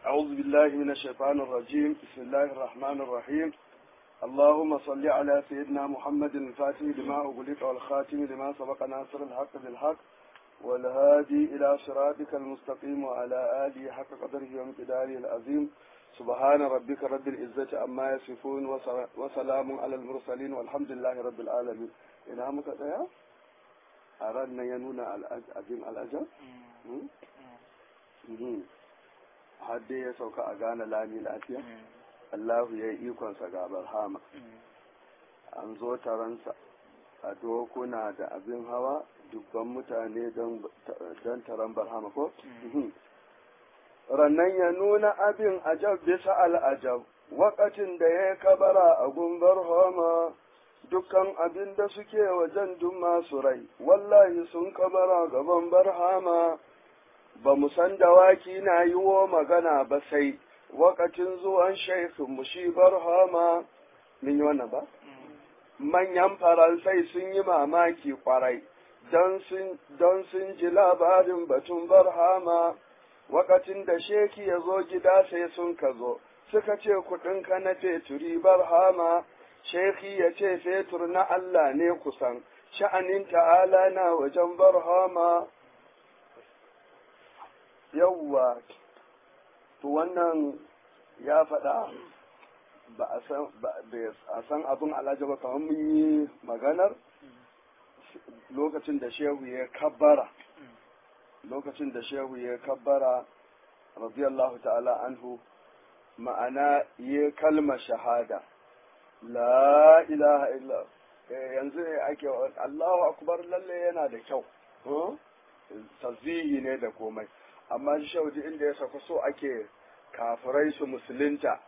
أعوذ بالله من الشيطان الرجيم بسم الله الرحمن الرحيم اللهم صل على سيدنا محمد الفاتح لما أغلق والخاتم لما سبق ناصر الحق بالحق والهادي إلى صراطك المستقيم وعلى آله حق قدره ومقداره العظيم سبحان ربك رب العزة عما يصفون وسلام على المرسلين والحمد لله رب العالمين إلى متى أردنا ينون الأجم الأجم har dai ya sauka a gane lami lafiya Allahu ya yi ikonsa ga barhama an zo taronsa a dokuna da abin hawa dubban mutane don taron barhama ko rannan ya nuna abin ajab bisa al'ajab wakacin da ya kabara a gumbar homa dukkan abin da suke wajen duk masu rai wallahi sun kabara gaban barhama ba mu san dawaki na yi wo magana ba sai wakacin zuwan shaikhin mu shi barhama min yi wannan ba manyan faransai sun yi mamaki kwarai don sun ji labarin batun barhama wakacin da sheki ya zo gida sai sun ka zo suka ce kuɗinka na feturi barhama sheki ya ce fetur na Allah ne kusan sha'anin ta'ala na wajen barhama yawwa to wannan ya faɗa ba a san abin alhaji ba kamar mun yi maganar lokacin da shehu ya kabbara lokacin da shehu ya kabbara radiyallahu ta'ala anhu ma'ana ya kalma shahada la ilaha illa yanzu ne ake Allahu akbar lalle yana da kyau tazihi ne da komai amma shi shaudi inda ya sauka so ake kafirai su musulunta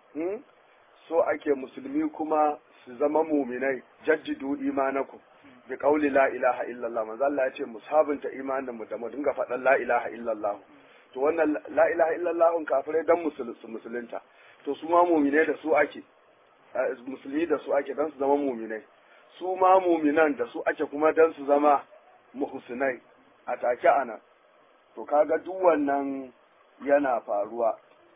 so ake musulmi kuma su zama muminai jaddidu imanaku bi qauli la ilaha illallah manzo Allah ya ce musabunta imanin mu da mu dinga faɗan la ilaha illallah to wannan la ilaha illallah kafirai dan musulunta to su ma muminai da su ake musulmi da su ake dan su zama muminai su ma muminan da su ake kuma dan su zama muhsinai a take anan to kaga duk wannan yana faruwa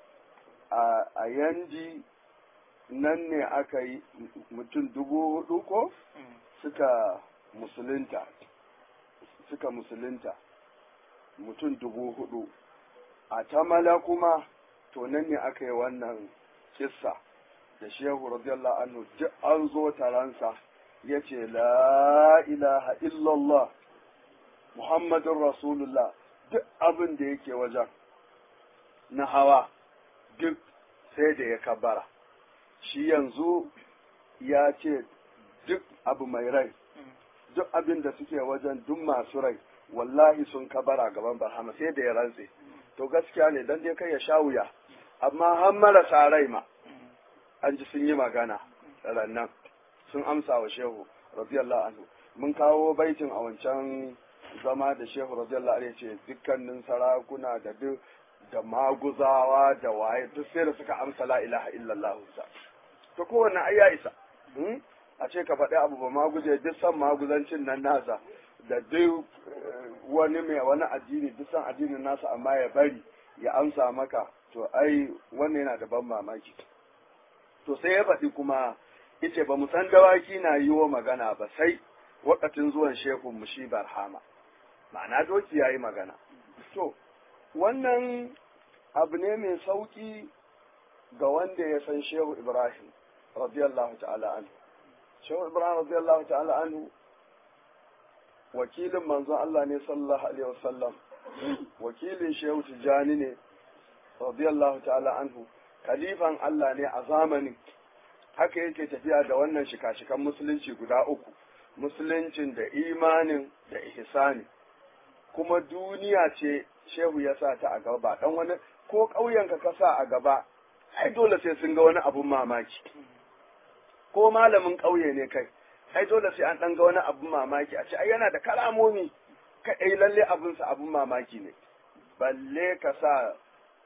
a yanji nan ne aka yi mutum dubu hudu ko suka musulunta suka musulunta mutum dubu hudu a tamala kuma to nan ne aka yi wannan kissa da shehu radiyallahu anhu duk an zo taransa ya ce la ilaha illallah muhammadun rasulullah duk abin da yake wajen na hawa duk sai da ya kabara shi yanzu ya ce duk abu mai rai duk abin da suke wajen duk masu rai wallahi sun kabara gaban barhama sai da ya rantse to gaskiya ne dan dai kai ya sha wuya amma har marasa rai ma an ji sun yi magana rannan sun amsa wa shehu radiyallahu anhu mun kawo baitin a wancan zama da shehu radiyallahu anhu ce dukkanin sarakuna da duk da maguzawa da waye duk sai da suka amsa la ilaha illallah sa to kowanne ai ya isa a ce ka faɗi abu ba maguje duk san maguzancin nan nasa da duk wani mai wani addini duk san addinin nasa amma ya bari ya amsa maka to ai wannan yana da ban mamaki to sai ya faɗi kuma yace ba mu san dawaki na yi wa magana ba sai wakatin zuwan shehun mu shi barhama ma'ana doki ya yi magana to wannan abu ne mai sauki ga wanda ya san shehu ibrahim radiyallahu ta'ala anhu shehu ibrahim radiyallahu ta'ala anhu wakilin manzon Allah ne sallallahu alaihi wasallam wakilin shehu tijani ne radiyallahu ta'ala anhu khalifan Allah ne a zamanin haka yake tafiya da wannan shika-shikan musulunci guda uku musuluncin da imanin da ihsani kuma duniya ce shehu ya sa ta a gaba ba dan wani ko ƙauyenka ka sa a gaba ai dole sai sun ga wani abun mamaki ko malamin ƙauye ne kai ai dole sai an ɗan ga wani abun mamaki a ce ai yana da kalamomi kai lalle abunsa abun mamaki ne balle ka sa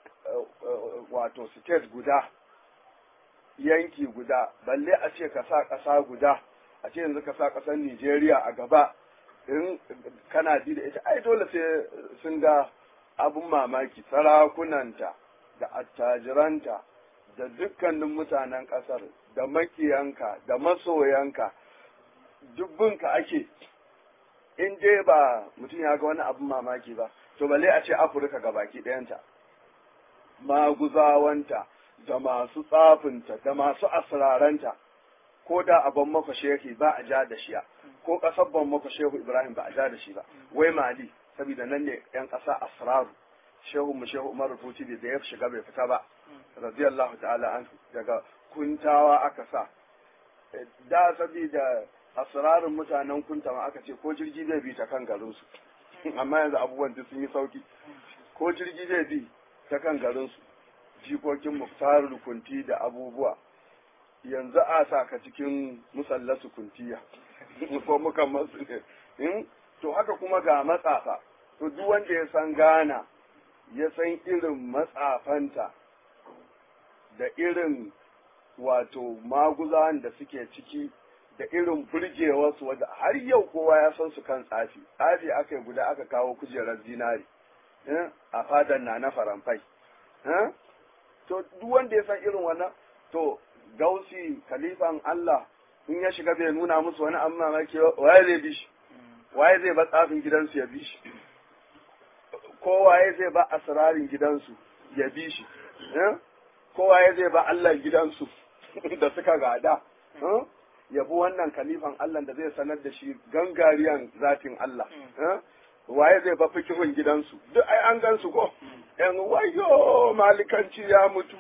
wato state guda yanki guda balle a ce ka sa ƙasa guda a ce yanzu ka sa ƙasar Nijeriya a gaba in kana ji da ita ai dole sai sun ga abun mamaki sarakunanta da attajiranta da dukkanin mutanen ƙasar da makiyanka da masoyanka dubbinka ake in dai ba mutum ya ga wani abin mamaki ba to bale a ce afirka ga baki ɗayanta maguzawanta da masu tsafinta da masu asraranta ko da a ban maka shehi ba a ja da shiya ko ƙasar ban maka shehu ibrahim ba a ja da shi ba wai mali saboda nan ne yan ƙasa asraru shehu mu shehu umar rufuti da ya shiga bai fita ba radiyallahu ta'ala an daga kuntawa aka sa da saboda asrarin mutanen kuntawa aka ce ko jirgi zai bi ta kan garinsu amma yanzu abubuwan duk sun yi sauki ko jirgi zai bi ta kan garinsu jikokin muktarul kunti da abubuwa yanzu a sa ka cikin musallasu kuntiya ko muka masu ne to haka kuma ga matsafa to duk wanda ya san gana ya san irin matsafanta da irin wato maguzan da suke ciki da irin burgewarsu wadda har yau kowa ya san su kan tsafi tsafi aka yi guda aka kawo kujerar zinari a fadan na na faramfai to duk wanda ya san irin wannan to gausi kalifan Allah in ya shiga bai nuna musu wani amma mamaki waye zai bi shi waye zai ba tsafin gidansu ya bi shi ko waye zai ba asrarin gidansu ya bi shi ko waye zai ba Allah gidansu da suka gada ya bi wannan kalifan Allah da zai sanar da shi gangariyan zatin Allah waye zai ba fikihun gidansu duk ai an gansu ko yan wayo malikanci ya mutu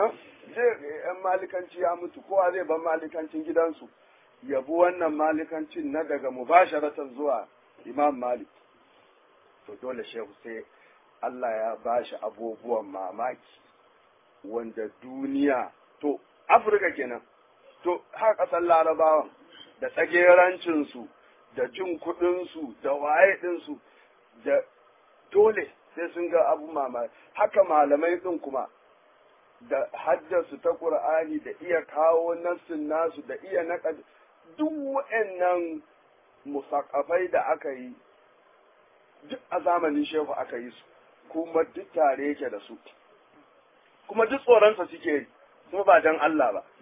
yan malikanci ya mutu kowa zai ban malikancin gidansu yabi wannan malikancin na daga mubasharatan zuwa imam malik to dole shehu sai Allah ya bashi abubuwan mamaki wanda duniya to afirka kenan to har ƙasar larabawan da tsagerancinsu da jin kuɗinsu da waye ɗinsu da dole sai sun ga abu mamaki haka malamai ɗin kuma da haddasu ta ƙur'ani da iya kawo nassin nasu da iya naƙa duk wa'annan musakafai da aka yi duk a zamanin shehu aka yi su kuma duk tare yake da su kuma duk tsoronsa suke yi kuma ba don Allah ba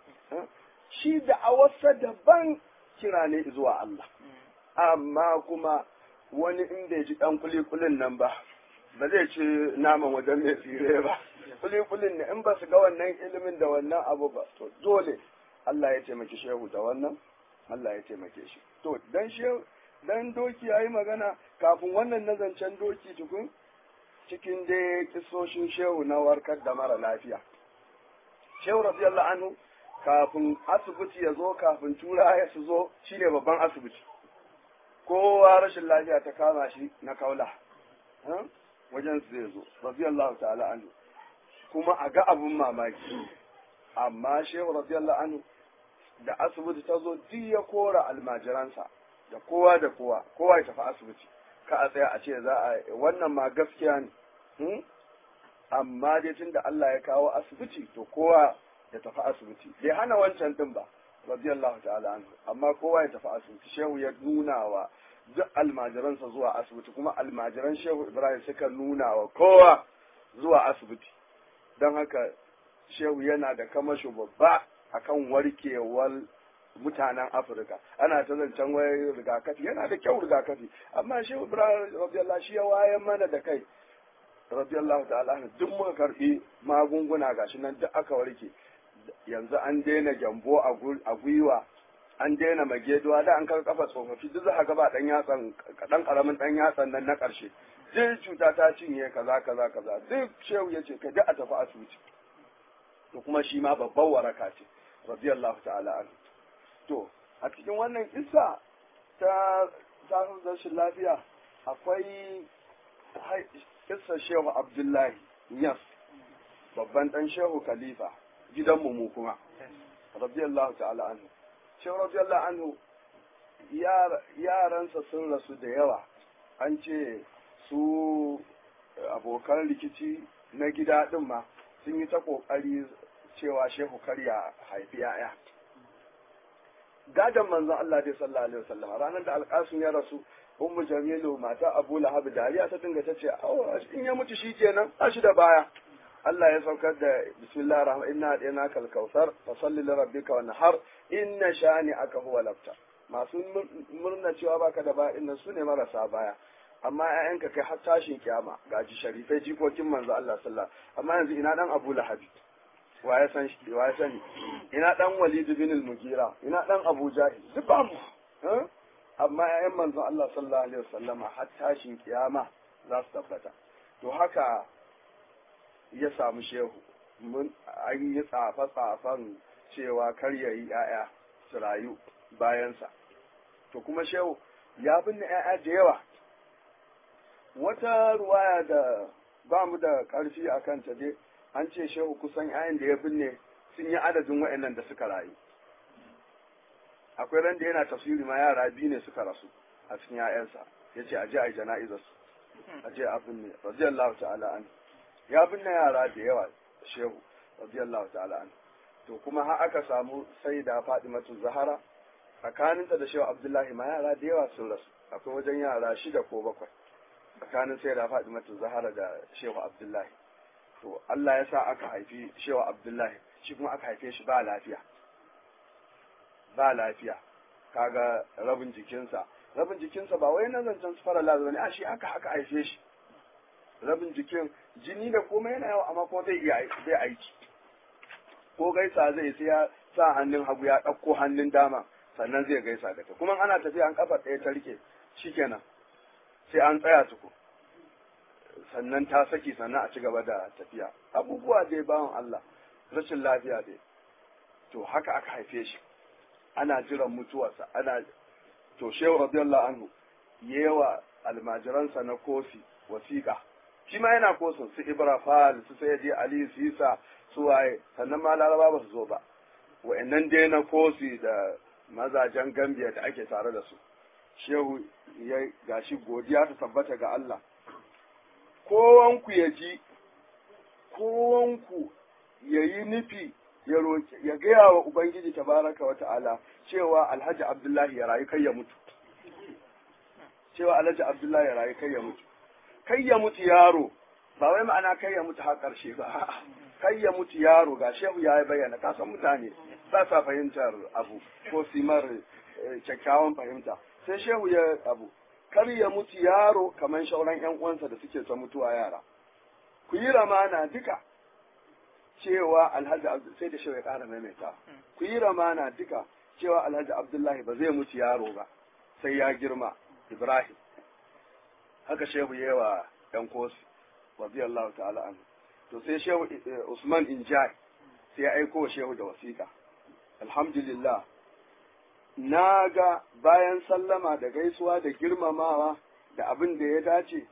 shi da awarsa daban kira ne zuwa Allah amma kuma wani in bai ji ɗan kulikulin nan ba ba zai ci naman wajen mai tsire ba kulikulin ne in ba su ga wannan ilimin da wannan abu ba to dole Allah ya taimaki shehu da wannan Allah ya taimake shi to dan shehu dan doki yayi magana kafin wannan nazancen doki tukun cikin dai kisoshin shehu na warkar da mara lafiya shehu radiyallahu anhu kafin asibiti ya zo kafin tura ya su zo shine babban asibiti kowa rashin lafiya ta kama shi na kaula wajen su zai zo radiyallahu ta'ala anhu kuma a ga abun mamaki amma shehu radiyallahu anhu da asibiti ta zo duk ya kora almajiransa da kowa da kowa kowa ya tafi asibiti ka a tsaya a ce za a wannan ma gaskiya ne amma dai tun da Allah ya kawo asibiti to kowa ya tafi asibiti bai hana wancan din ba radiyallahu ta'ala anhu amma kowa ya tafi asibiti shehu ya nuna wa duk almajiransa zuwa asibiti kuma almajiran shehu ibrahim suka nuna wa kowa zuwa asibiti don haka shehu yana da kamasho babba akan warkewar mutanen afirka ana ta zancen wai rigakafi yana da kyau rigakafi amma shehu ibrahim radiyallahu shi ya wayan mana da kai radiyallahu ta'ala duk muka karbi magunguna gashi nan duk aka warke yanzu an daina gyambo a gwiwa an daina mageduwa da an kaga kafa tsofaffi duk za ga ba dan yatsan dan karamin dan yatsan nan na karshe duk cuta ta cinye kaza kaza kaza duk shehu yace ka duk a tafi asibiti to kuma shi ma babban waraka ce radiyallahu ta'ala anhu to a cikin wannan kissa ta samun rashin lafiya akwai kissa shehu abdullahi yas babban dan shehu khalifa gidanmu mu kuma radiyallahu ta'ala anhu shehu radiyallahu anhu yaransa sun rasu da yawa an ce su abokan rikici na gida din ma sun yi ta kokari cewa shehu karya haifi ya'ya gadon manzon Allah dai sallallahu alaihi wasallam ranar da alƙasun ya rasu ummu jamilu mata abu lahab dariya ta dinga ta ce in ya mutu shikenan ba shi da baya Allah ya saukar da bismillahir rahman inna hadina kal kautsar fa salli li rabbika wanhar inna shani aka huwa labta masu murna cewa baka da ba inna su ne marasa baya amma ƴaƴanka kai har tashin kiyama gaji sharifai jikokin manzo Allah sallallahu amma yanzu ina dan Abu Lahab wa ya san shi wa ya sani ina dan Walid bin al-Mughira ina dan Abu Jahil duk ba mu amma ƴaƴan manzo Allah sallallahu alaihi wasallama har tashin kiyama za su tabbata to haka ya samu shehu mun an yi tsafa tsafan cewa kar ya yi ƴaƴa su rayu bayansa to kuma shehu ya binne ƴaƴa da yawa wata ruwaya da ba mu da ƙarfi a kanta dai an ce shehu kusan 'ya'yan da ya binne sun yi adadin wa'annan da suka rayu akwai ran da yana tafsiri ma yara biyu ne suka rasu a cikin 'ya'yansa ya ce aje a yi jana'izarsu aje a binne radiyallahu ta'ala an ya binne yara da yawa shehu radiyallahu ta'ala an to kuma har aka samu sai da Fatimatu Zahara tsakaninta da shehu Abdullahi ma yara da yawa sun rasu akwai wajen yara shida ko bakwai tsakanin sai da Fatimatu Zahara da shehu Abdullahi to Allah ya sa aka haifi shehu Abdullahi shi kuma aka haife shi ba lafiya ba lafiya kaga rabin jikinsa rabin jikinsa ba wai na zancen su fara lazuwa ne a shi aka haka haife shi rabin jikin jini da komai yana yawa amma kuma zai iya zai aiki ko gaisa zai sai ya sa hannun hagu ya ɗauko hannun dama sannan zai gaisa da ta kuma ana tafiya an kafa ɗaya ta rike shikenan sai an tsaya tuku sannan ta saki sannan a ci gaba da tafiya abubuwa dai bawan Allah rashin lafiya dai to haka aka haife shi ana jiran mutuwarsa ana to shehu radiyallahu anhu yewa almajiransa na kofi wasiƙa shi ma yana kosin su ibrafal su sayyidi ali sisa su waye sannan ma laraba ba su zo ba wa'annan dai na kosi da mazajen gambiya da ake tare da su shehu ya gashi godiya ta tabbata ga Allah kowanku ya ji kowanku ya yi nufi ya roƙi ya gaya wa ubangiji tabaraka wa ta'ala cewa alhaji abdullahi ya rayu kai ya mutu cewa alhaji abdullahi ya rayu kai ya mutu kai ya mutu yaro ba wai ma'ana kai ya mutu har ƙarshe ba kai ya mutu yaro ga shehu ya bayyana ka san mutane ba sa fahimtar abu ko simar kyakkyawan fahimta sai shehu ya abu kar ya mutu yaro kamar shauran yan uwansa da suke ta mutuwa yara ku yi ramana duka cewa alhaji sai da shehu ya ƙara maimaita ku yi ramana duka cewa alhaji abdullahi ba zai mutu yaro ba sai ya girma ibrahim haka shehu ya wa yan kosi radiyallahu ta'ala anhu to sai shehu usman injai sai ya aiko shehu da wasiƙa alhamdulillah na ga bayan sallama da gaisuwa da girmamawa da abin da ya dace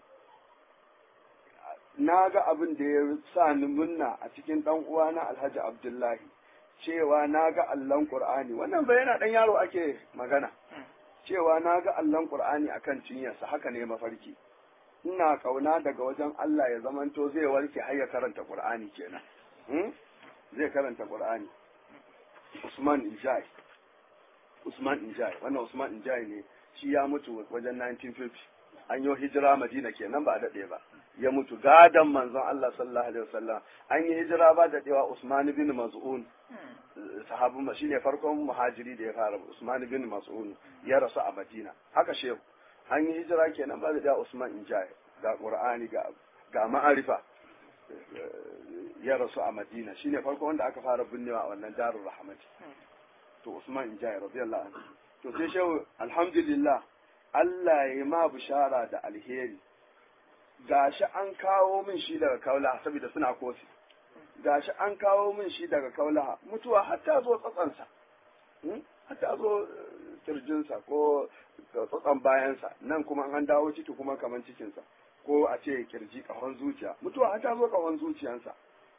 na ga abin da ya sa ni munna a cikin ɗan uwana alhaji abdullahi cewa na ga allon ƙur'ani wannan bai yana ɗan yaro ake magana cewa na ga allon ƙur'ani akan cinyarsa haka ne mafarki ina kauna daga wajen Allah ya zamanto zai warke har ya karanta ƙur'ani kenan zai karanta ƙur'ani Usman Injai Usman Injai wannan Usman Injai ne shi ya mutu wajen 1950 an yi hijira Madina kenan ba daɗe ba ya mutu gadan manzon Allah sallallahu alaihi wasallam an yi hijira ba daɗewa Usman bin Maz'un sahabin ma shine farkon muhajiri da ya fara Usman bin Mas'un ya rasu a Madina haka shehu an yi hijira kenan ba da Usman Injai ga Qur'ani ga ga ma'arifa ya rasu a Madina shine farko wanda aka fara binnewa a wannan darul rahmati to Usman Injai radiyallahu anhu to sai shehu alhamdulillah Allah ya ma bishara da alheri gashi an kawo min shi daga kaula saboda suna kosi gashi an kawo min shi daga kaula mutuwa har ta zo tsatsansa har ta zo kirjinsa ko tsatsan bayansa nan kuma an dawo ciki kuma kaman cikinsa ko a ce kirji kahon zuciya mutuwa har ta zo kahon zuciyansa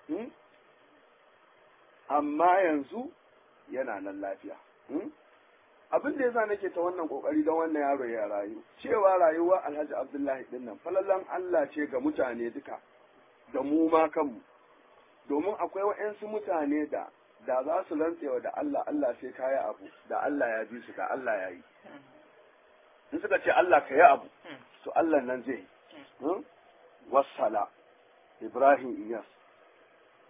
amma yanzu yana nan lafiya abin da yasa nake ta wannan kokari don wannan yaro ya rayu cewa rayuwa alhaji abdullahi din nan falalan allah ce ga mutane duka da mu ma kanmu domin akwai wa'yansu mutane da da za su rantsewa da allah allah sai kaya abu da allah ya bi su da allah ya yi in suka ce allah ka yi abu to allah nan zai yi wassala ibrahim iyas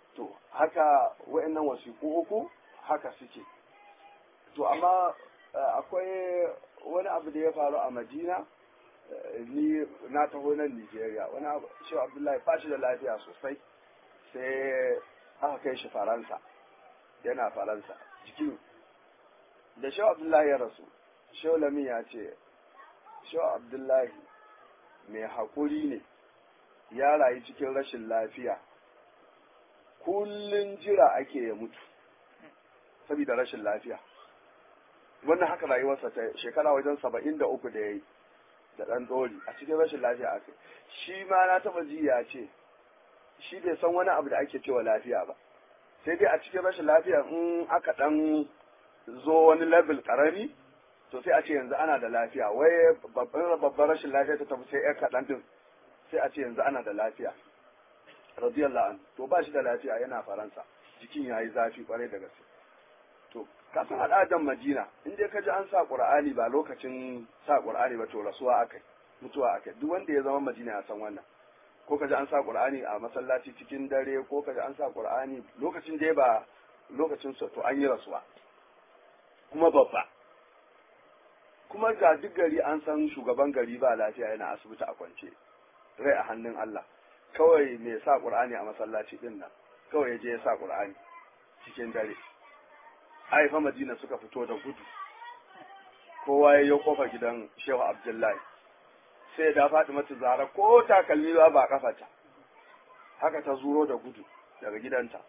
to haka wa'annan wasiƙu uku haka suke to amma akwai wani abu da ya faru a madina ni na taho nan nigeria wani abu shi abdullahi ba shi da lafiya sosai sai aka kai shi faransa yana faransa jikin da shi abdullahi ya rasu shehu lamin ya ce shehu abdullahi mai haƙuri ne ya rayu cikin rashin lafiya kullun jira ake ya mutu saboda rashin lafiya wannan haka rayuwarsa ta shekara wajen saba'in da uku da ya yi da ɗan ɗori a cikin rashin lafiya aka shi ma na taɓa ji ya ce shi bai san wani abu da ake cewa lafiya ba sai dai a cikin rashin lafiya in aka ɗan zo wani level ƙarami to sai a ce yanzu ana da lafiya wai babban babban rashin lafiya ta tafi sai ƴar kaɗan din sai a ce yanzu ana da lafiya radiyallahu an to ba shi da lafiya yana faransa jikin ya yi zafi kwarai da gaske to kafin al'adan madina in dai ka ji an sa qur'ani ba lokacin sa qur'ani ba to rasuwa akai mutuwa akai duk wanda ya zama madina ya san wannan ko ka ji an sa qur'ani a masallaci cikin dare ko ka ji an sa qur'ani lokacin dai ba lokacin sa to an yi rasuwa kuma babba kuma ga duk gari an san shugaban gari ba lafiya yana asibiti a kwance rai a hannun Allah kawai mai sa qur'ani a masallaci din nan kawai ya je ya sa qur'ani cikin dare haifa madina suka fito da gudu kowa ya yi kofar gidan shehu abdullahi sai da faɗi mata zara ko takalmi ba ba kafata haka ta zuro da gudu daga gidanta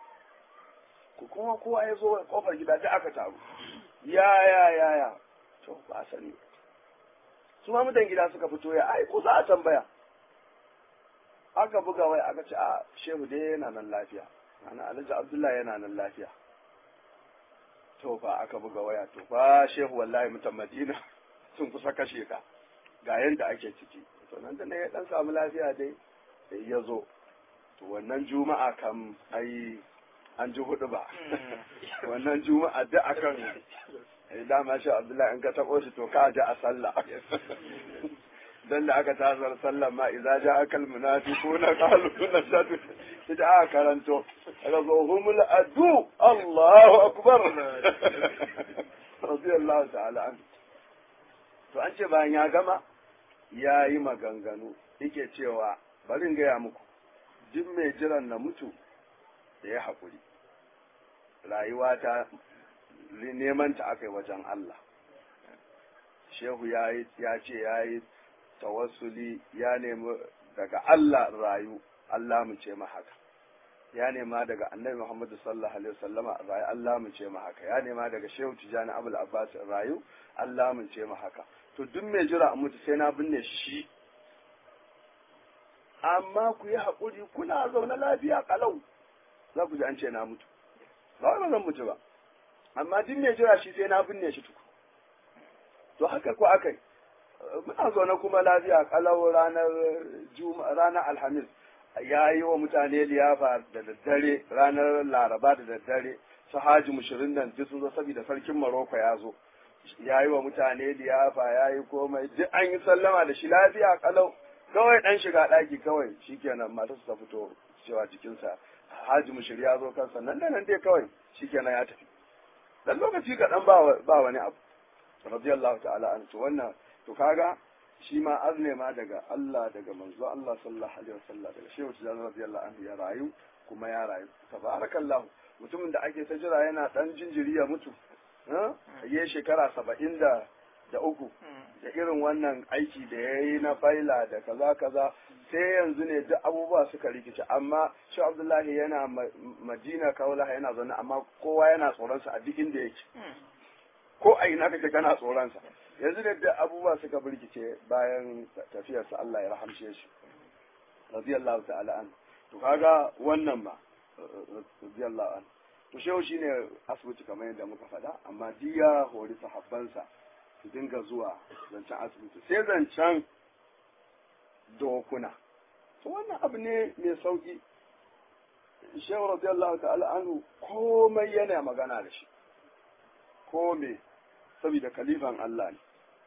kuma kowa ya zo kofar gida ta aka taru ya ya ya ya to ba sani su ma mutan gida suka fito ya ai ko za a tambaya aka buga wai aka ce a shehu dai yana nan lafiya ana alhaji abdullahi yana nan lafiya to fa aka buga waya to fa shehu wallahi mutan madina sun kusa kashe ka ga yanda ake ciki to nan da ne ya dan samu lafiya dai sai ya zo to wannan juma'a kam ai an ji hudu ba wannan juma'a da akan dama shi abdullahi in ka taɓo shi to ka ji a sallah dan da aka tasar sallah ma idza ja akal munafiquna qalu nashhadu ida aka karanto aka zo humul adu Allahu akbar radiyallahu ta'ala an to an ce bayan ya gama ya yi maganganu yake cewa bari in gaya muku duk mai jiran na mutu da ya haƙuri rayuwa ta neman ta aka yi wajen Allah shehu ya ce ya yi tawassuli ya nemi daga Allah rayu Allah mu ce haka ya nema daga annabi Muhammadu sallallahu alaihi wasallama rayu Allah mu ce haka ya nema daga shehu tijani abul abbas rayu Allah mu ce haka to duk mai jira a mutu sai na binne shi amma ku yi haƙuri kuna zaune lafiya kalau za ku ji an ce na mutu ba wai ba zan mutu ba amma duk mai jira shi sai na binne shi tuku to haka ko aka yi muna zaune kuma lafiya kalau ranar ranar alhamis ya yi wa mutane liyafa da daddare ranar laraba da daddare su haji mushirin nan duk sun zo saboda sarkin maroko ya zo ya yi wa mutane liyafa ya yi komai duk an yi sallama da shi lafiya kalau kawai dan shiga ɗaki kawai shikenan matarsa ta fito cewa jikinsa haji mushir ya zo kansa nan da nan dai kawai shikenan ya tafi dan lokaci kaɗan ba wani abu radiyallahu ta'ala an to wannan to kaga shi ma azne ma daga Allah daga manzo Allah sallallahu alaihi wasallam daga shehu tijani radiyallahu anhu ya rayu kuma ya rayu tabarakallah mutumin da ake ta jira yana dan jinjiri ya mutu ya shekara saba'in da da uku da irin wannan aiki da ya yi na faila da kaza kaza sai yanzu ne duk abubuwa suka rikice amma shi abdullahi yana madina kaulaha yana zaune amma kowa yana tsoronsa a duk inda yake ko a ina kake kana tsoronsa yanzu ne duk abubuwa suka birkice bayan tafiyarsa Allah ya rahamshe shi radiyallahu ta'ala an to kaga wannan ma radiyallahu an to shehu shine asibiti kamar yadda muka faɗa amma diya hori sahabbansa su dinga zuwa zancen asibiti sai zancen dokuna to wannan abu ne mai sauki shehu radiyallahu ta'ala anhu komai yana magana da shi komai saboda kalifan Allah ne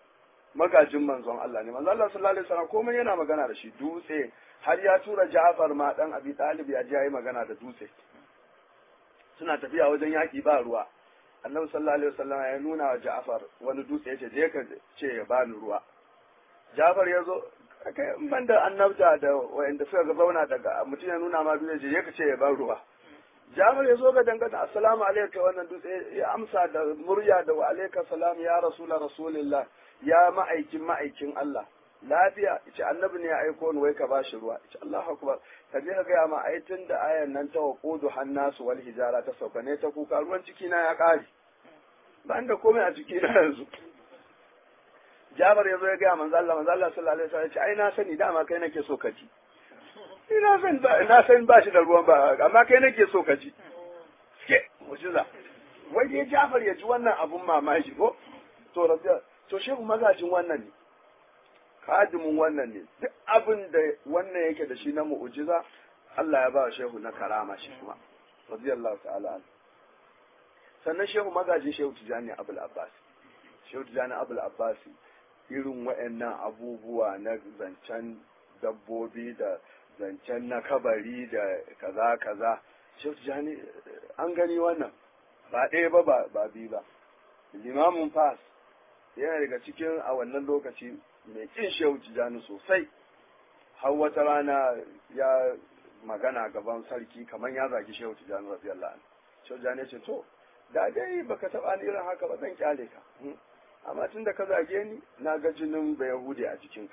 magajin manzon Allah ne manzon Allah sallallahu alaihi wasallam komai yana magana da shi dutse har ya tura Ja'far ma dan Abi Talib ya je yayi magana da dutse suna tafiya wajen yaki ba ruwa annabi sallallahu alaihi wasallam ya nuna wa Ja'far wani dutse yace je ka ce ya bani ruwa Ja'far ya zo kai in ban da annabta da wayanda suka ga zauna daga mutum ya nuna ma dutse je ka ce ya bani ruwa Ja'far ya zo ga dangana assalamu alaikum wannan dutse ya amsa da murya da wa alaika salam ya rasula rasulillah ya ma'aikin ma'aikin Allah lafiya ce annabi ne ya aiko ni wai ka bashi ruwa ce Allahu akbar ka je ka gaya ma ai tun da ayan nan ta waqudu hannasu wal hijara ta sauka ne ta kuka ruwan ciki na ya kare ba da komai a ciki na yanzu Jabar ya zo ya gaya manzo Allah manzo Allah sallallahu alaihi wasallam ya ce ai na sani dama kai nake so ka ji ina san ba na san ba shi da ruwan ba amma kai nake so ka ji ke mujiza wai dai Jafar ya ji wannan abun mamaki ko to rabbiya to shehu magajin wannan ne kadimin wannan ne duk abin da wannan yake da shi na mu'ujiza Allah ya ba shehu na karama shi kuma radiyallahu ta'ala an sannan shehu magajin shehu tijani abul abbas shehu tijani abul abbas irin wa'annan abubuwa na zancen dabbobi da zancen na kabari da kaza kaza shehu tijani an gani wannan ba ɗaya ba ba biyu ba limamin fas yana daga cikin a wannan lokaci mai kin shehu tijani sosai har wata rana ya magana gaban sarki kamar ya zagi shehu tijani radiyallahu anhu shehu tijani ce to da dai baka taba ni irin haka ba zan kyale ka amma tun da ka zage ni na ga jinin ba yahudi a jikinka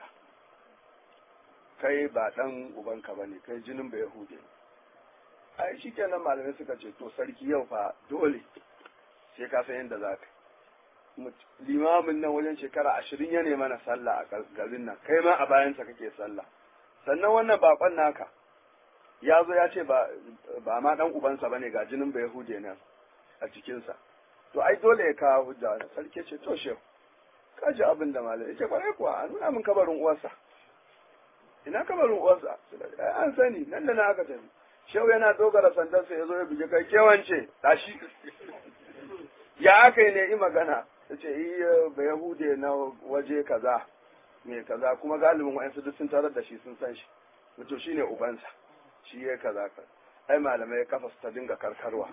kai ba dan ubanka bane kai jinin ba yahudi ai shikenan malamai suka ce to sarki yau fa dole sai ka san yadda za ka limamin nan wajen shekara ashirin ya nema na sallah a garin nan kai ma a bayansa kake sallah sannan wannan bakon naka ya zo ya ce ba ma dan ubansa bane ga jinin ba yahude nan a cikinsa to ai dole ya kawo hujja wani sarki ce to shehu ka ji abin da malai yake kwarai kuwa a nuna min kabarin uwarsa ina kabarin uwarsa an sani nan da na aka tafi shehu yana dogara sandarsa ya zo ya buge kai kewance tashi ya aka yi ne yi magana ta ce iya ba yahude na waje kaza mai kaza kuma galibin wa'yansu duk sun tarar da shi sun san shi mutu shi ne ubansa shi ya kaza ka ai malamai kafa su ta dinga karkarwa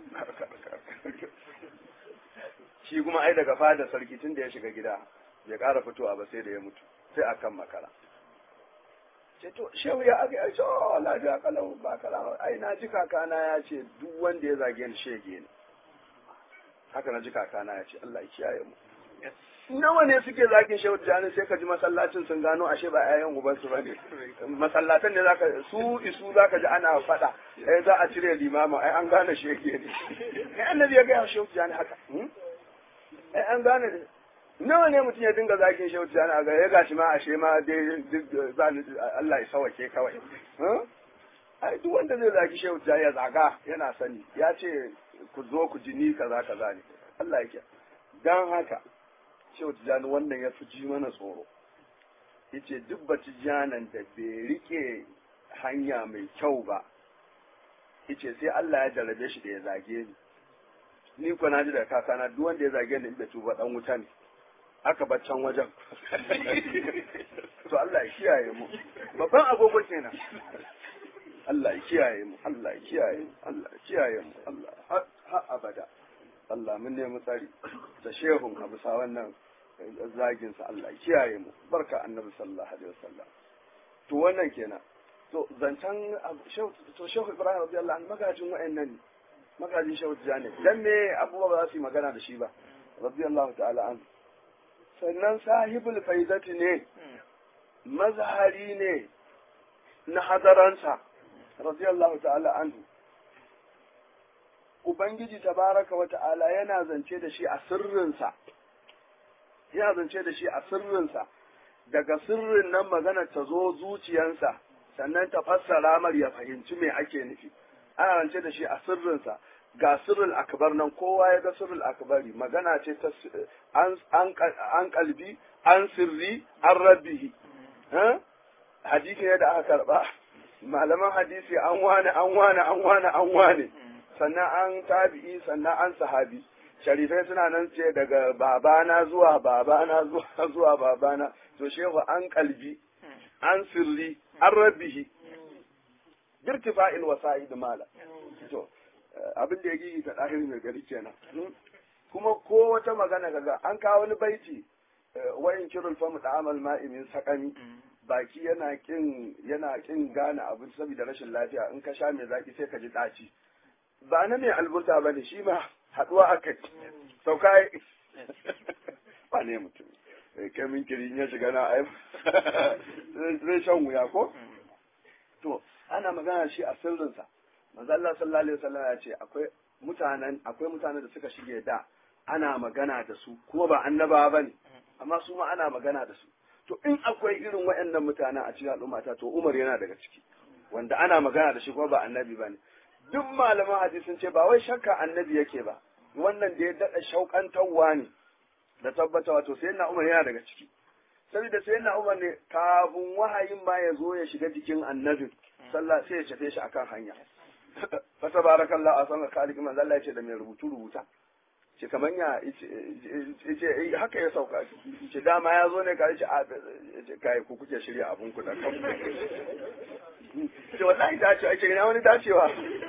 shi kuma ai daga fada sarki tun da ya shiga gida ya ƙara fitowa ba sai da ya mutu sai akan makara ce to shehu ya aka yi oh lafiya kalau ba kala ai na ji kakana ya ce duk wanda ya zage ni shege ne haka na ji kakana ya ce Allah ya kiyaye mu nawa ne suke zagin shehu jani sai ka ji masallacin sun gano ashe ba ƴaƴan uban su bane masallatan ne zaka su isu zaka ji ana faɗa eh za a cire limama ai an gane shege ne ai annabi ya ga shehu jani haka ai an gane nawa ne mutum ya dinga zagin shehu jani a ga ya gashi ma ashe ma dai Allah ya sawake kawai ai duk wanda zai zagi shehu jani ya zaga yana sani ya ce ku zo ku ji ni kaza kaza ne Allah yake dan haka shehu tijani wannan ya fi ji mana tsoro yace duk ba tijanan da bai rike hanya mai kyau ba yace sai Allah ya jarabe shi da ya zage ni ni ko na ji da kakana duk wanda ya zage ni in bai tuba dan wuta ne aka bar can wajen to Allah ya kiyaye mu babban agogo kenan Allah ya kiyaye mu Allah ya kiyaye mu Allah ya kiyaye mu Allah har abada Allah mun nemi tsari da shehun abu sa wannan zagin sa Allah ya kiyaye mu barka annabi sallallahu alaihi wasallam to wannan kenan to zancan to shehu Ibrahim radiyallahu anhu magajin wayannan ne magajin shehu Tijani dan me abubuwa ba za su yi magana da shi ba radiyallahu ta'ala anhu sannan sahibul faizati ne mazhari ne na hadaransa radiyallahu ta'ala anhu ubangiji tabaraka wa ta'ala yana zance da shi a sirrinsa yana zance da shi a sirrinsa daga sirrin nan magana ta zo zuciyansa sannan ta fassara mar ya fahimci me ake nufi ana zance da shi a sirrinsa ga sirrul akbar nan kowa ya ga sirrul akbari magana ce ta an kalbi an sirri an rabbihi hadisi ne da aka karba malaman hadisi an wane an wane an wane an wane sannan an tabi'i sannan an sahabi sharifai suna nan ce daga babana zuwa babana zuwa zuwa babana to shehu an kalbi an sirri an rabbihi birtifa'il wasa'id mala to abin da ya gigi ta ɗahiri mai gari kenan kuma ko wata magana kaga an kawo wani baiti wayin kirul famu da amal ma'imin sakami baki yana kin yana kin gane abu saboda rashin lafiya in ka sha mai zaki sai ka ji ɗaci ba na mai alburta bane shi ma haɗuwa aka sauka ba ne mutum kai min kiri ya shiga na ai zai shan wuya ko to ana magana shi a sirrinsa manzo Allah sallallahu alaihi wasallam ya ce akwai mutanen akwai mutanen da suka shige da ana magana da su kuma ba annabawa bane amma su ma ana magana da su to in akwai irin waɗannan mutanen a cikin al'ummata to Umar yana daga ciki wanda ana magana da shi kuma ba annabi bane duk malaman hadisi sun ce ba wai shakka annabi yake ba wannan da ya daɗa shauƙantarwa ne da tabbatawa to sai na Umar yana daga ciki saboda sai na Umar ne kafin wahayin ma ya zo ya shiga jikin annabin sallah sai ya shafe shi akan hanya fa tabarakallahu asan khaliq man Allah ya ce da mai rubutu rubuta ce kamar ya ce haka ya sauka ce dama ya zo ne ka ce a ce kai ku kuke shirya abun ku da kanku ce wallahi ta ce ake ina wani dacewa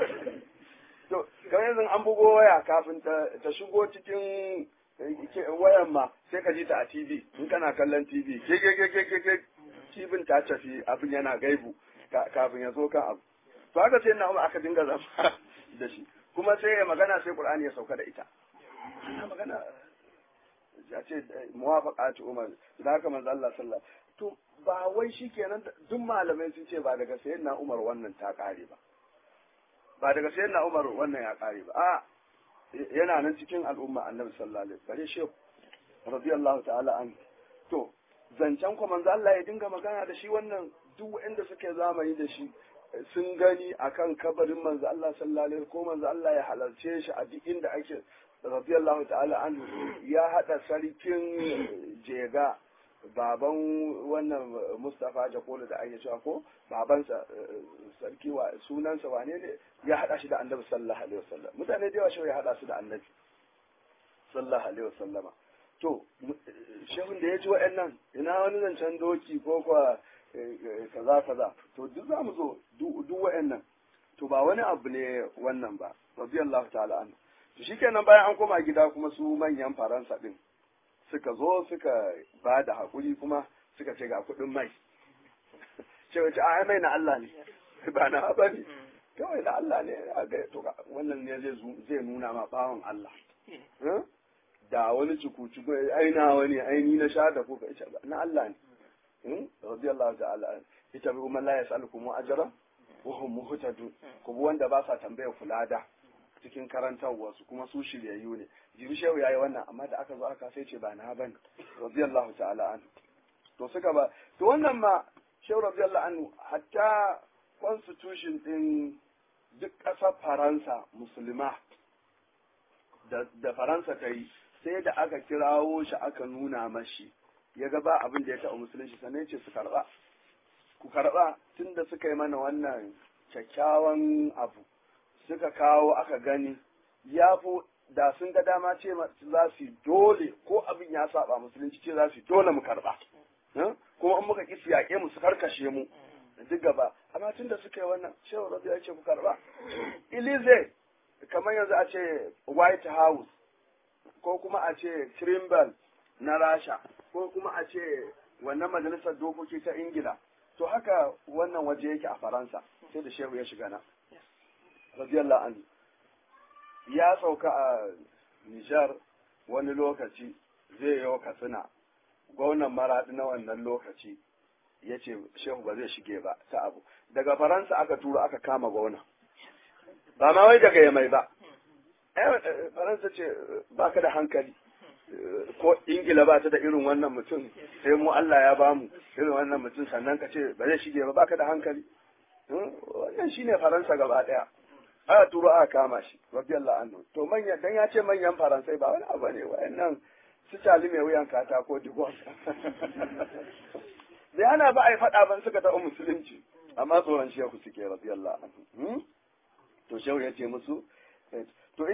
to kamar yanzu an bugo waya kafin ta shigo cikin wayan ma sai ka ji ta a TV in kana kallon TV ke ke ke ke ke ke kibin ta tafi abin yana gaibu kafin ya zo kan abu to haka sai na aka dinga zama da shi kuma sai ya magana sai Qur'ani ya sauka da ita ana magana ya ce muwafaqatu umar da haka manzo Allah sallallahu to ba wai shikenan duk malamai sun ce ba daga sayyidina Umar wannan ta kare ba ba daga sayyidina Umar wannan ya kare ba a yana nan cikin al'umma annabi sallallahu alaihi wasallam bare shehu radiyallahu ta'ala an to zancen ko manzo Allah ya dinga magana da shi wannan duk wanda suke zamani da shi sun gani akan kabarin manzo Allah sallallahu alaihi ko manzo Allah ya halarce shi a duk inda ake radiyallahu ta'ala anhu ya hada sarkin jega baban wannan Mustafa Jakolo da ake cewa ko babansa sarki wa sunansa wane ne ya hada shi da Annabi sallallahu alaihi wasallam mutane da yawa shi ya hada su da Annabi sallallahu alaihi wasallama to shehun da ya ji wa'annan ina wani zancen doki ko kwa kaza kaza to duk za mu zo duk wa'annan to ba wani abu ne wannan ba radiyallahu ta'ala anhu to shikenan bayan an koma gida kuma su manyan faransa din suka zo suka ba da hakuri kuma suka ce ga kuɗin mai ce wace a mai na Allah ne ba na ba ne kawai na Allah ne a ga to wannan ne zai nuna ma bawan Allah da wani cuku-cuku ai na wani ai ni na sha da kuka ita na Allah ne radiyallahu ta'ala ita bi umman la yas'alukum ajra wa hum muhtadun ku bi wanda ba sa tambaya fulada cikin karantarwa su kuma su shiryayyu ne jibi shehu yayi wannan amma da aka zo aka sai ce ba na bane radiyallahu ta'ala anhu to suka ba to wannan ma shehu radiyallahu anhu hatta constitution din duk ƙasar faransa musulma da faransa ta yi sai da aka kirawo shi aka nuna mashi ya ga ba abin da ya taɓa musulunci sannan ce su karɓa ku karɓa tun da suka yi mana wannan kyakkyawan abu suka kawo aka gani ya fi da sun ga dama ce za su dole ko abin ya saba musulunci ce za su dole mu karɓa kuma in muka ƙi su yaƙe mu su karkashe mu duk gaba amma tun da suka yi wannan shehu rabi ya ce ku karɓa ilize kamar yanzu a ce white house ko kuma a ce Trimble na Rasha ko kuma a ce wannan majalisar dokoki ta Ingila to haka wannan waje yake a Faransa sai da shehu ya shiga na radiyallahu anhu ya sauka a Nijar wani lokaci zai yi katsina gwamnan maraɗi na wannan lokaci ya ce shehu ba zai shige ba ta abu daga faransa aka tura aka kama gwamna ba ma wai daga yamai ba faransa ce ba ka da hankali ko ingila ba ta da irin wannan mutum sai mu Allah ya ba mu irin wannan mutum sannan ka ce ba zai shige ba ba ka da hankali wannan shine faransa gaba daya aka turo aka kama shi radiyallahu anhu to manya dan ya ce manyan faransai ba wani abu ne wayannan su cali mai wuyan katako digon da ana ba a yi faɗa ban suka taɓa musulunci amma tsoron shehu suke radiyallahu anhu to shehu ya ce musu to yace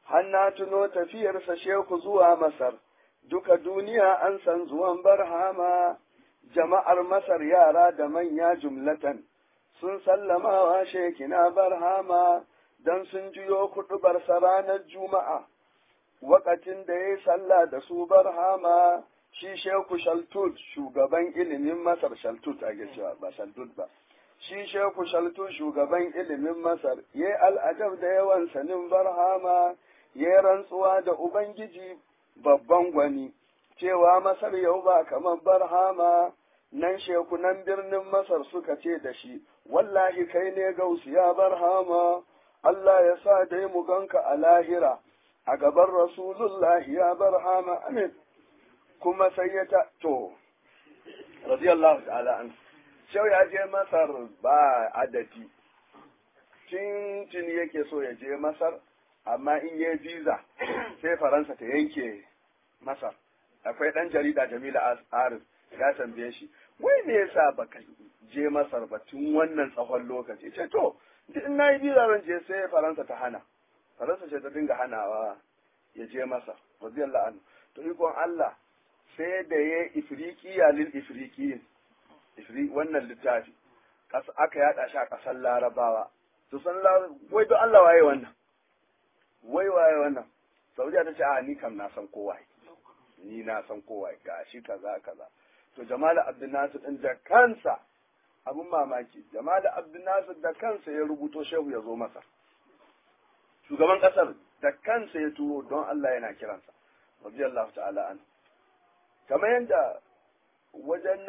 hanna tuno tafiyarsa sheku zuwa masar duka duniya an san zuwan barhama jama'ar masar yara da manya jumlatan sun sallamawa shekina barhama don sun juyo kuɗubarsa ranar juma'a wakatin da ya yi sallah da su barhama shi sheku shaltut shugaban ilimin masar shaltut a cewa ba shaltut ba shi sheku shaltut shugaban ilimin masar ya yi al'adab da yawan sanin barhama ya yi rantsuwa da ubangiji babban gwani cewa masar yau ba kamar barhama nan shekunan birnin masar suka ce da shi wallahi kai ne gausu ya barhama Allah ya sa dai mu ganka a lahira a gaban rasulullahi ya barhama amin kuma sai ya ta to radiyallahu ta'ala an shau ya je masar ba adadi tun tun yake so ya je masar amma in yi visa sai faransa ta yanke masar akwai dan jarida jamila arif ya tambaye shi wai me yasa baka je masar ba tun wannan tsawon lokaci ce to duk in nayi visa zan je sai faransa ta hana faransa ce ta dinga hanawa ya je masa radiyallahu anhu to ikon Allah sai da ya ifriqiya lil ifriqiyin ifri wannan littafi aka yada shi a kasar larabawa to san wai don Allah waye wannan wai waye wannan saudiya ta ce a ni kam na san kowa ni na san kowa ga shi kaza kaza to jamal abdulnasir din da kansa abun mamaki jamal abdulnasir da kansa ya rubuto shehu ya zo masa shugaban kasar da kansa ya turo don Allah yana kiransa radiyallahu ta'ala an kamar yadda wajen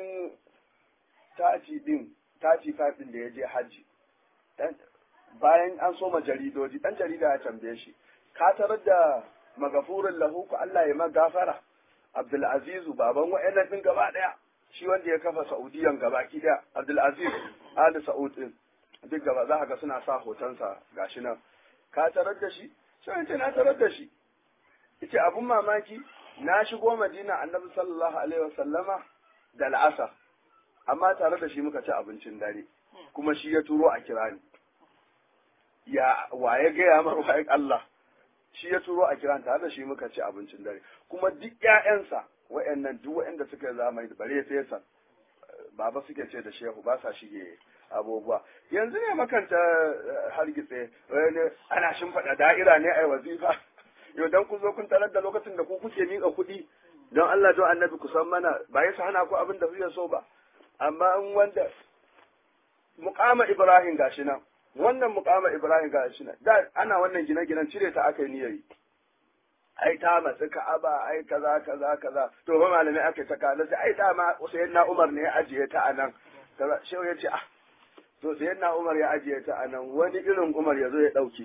1930 din 35 din da ya je hajji bayan an soma jaridoji dan jarida ya tambaye shi ka tarar da magafurin lahu ku Allah ya magafara Abdul Azizu baban wa'annan din gaba daya shi wanda ya kafa Saudiyan gaba ki daya Abdul Aziz Ali Saud din duk gaba za ka ga suna sa hotonsa gashi nan ka tarar da shi sai ce na tarar da shi yace abun mamaki na shigo Madina Annabi sallallahu alaihi wasallama da al'asar amma tare da shi muka ci abincin dare kuma shi ya turo a kira ni ya waye gaya mar waye Allah shi ya turo a kiran tare da shi muka ci abincin dare kuma duk ƴaƴansa wayannan duk wayanda suka zamani da bare fesa baba suke ce da shehu ba sa shige abubuwa yanzu ne makanta hargitse ana shimfiɗa da'ira ne ai wazifa yau dan ku zo kun tarar da lokacin da ku kuke miƙa kuɗi don Allah don annabi ku san mana ba ya hana ku abin da kuke so ba amma in wanda muqama Ibrahim gashi nan wannan mukama Ibrahim ga shi da ana wannan gine-ginen cire ta aka yi niyyari ai ta matsi ka'aba ai kaza kaza kaza to ba malamai aka ta kala sai ai dama sayyidina Umar ne ya ajiye ta anan kaza shehu ya ce ah to sayyidina Umar ya ajiye ta anan wani irin Umar ya zo ya dauke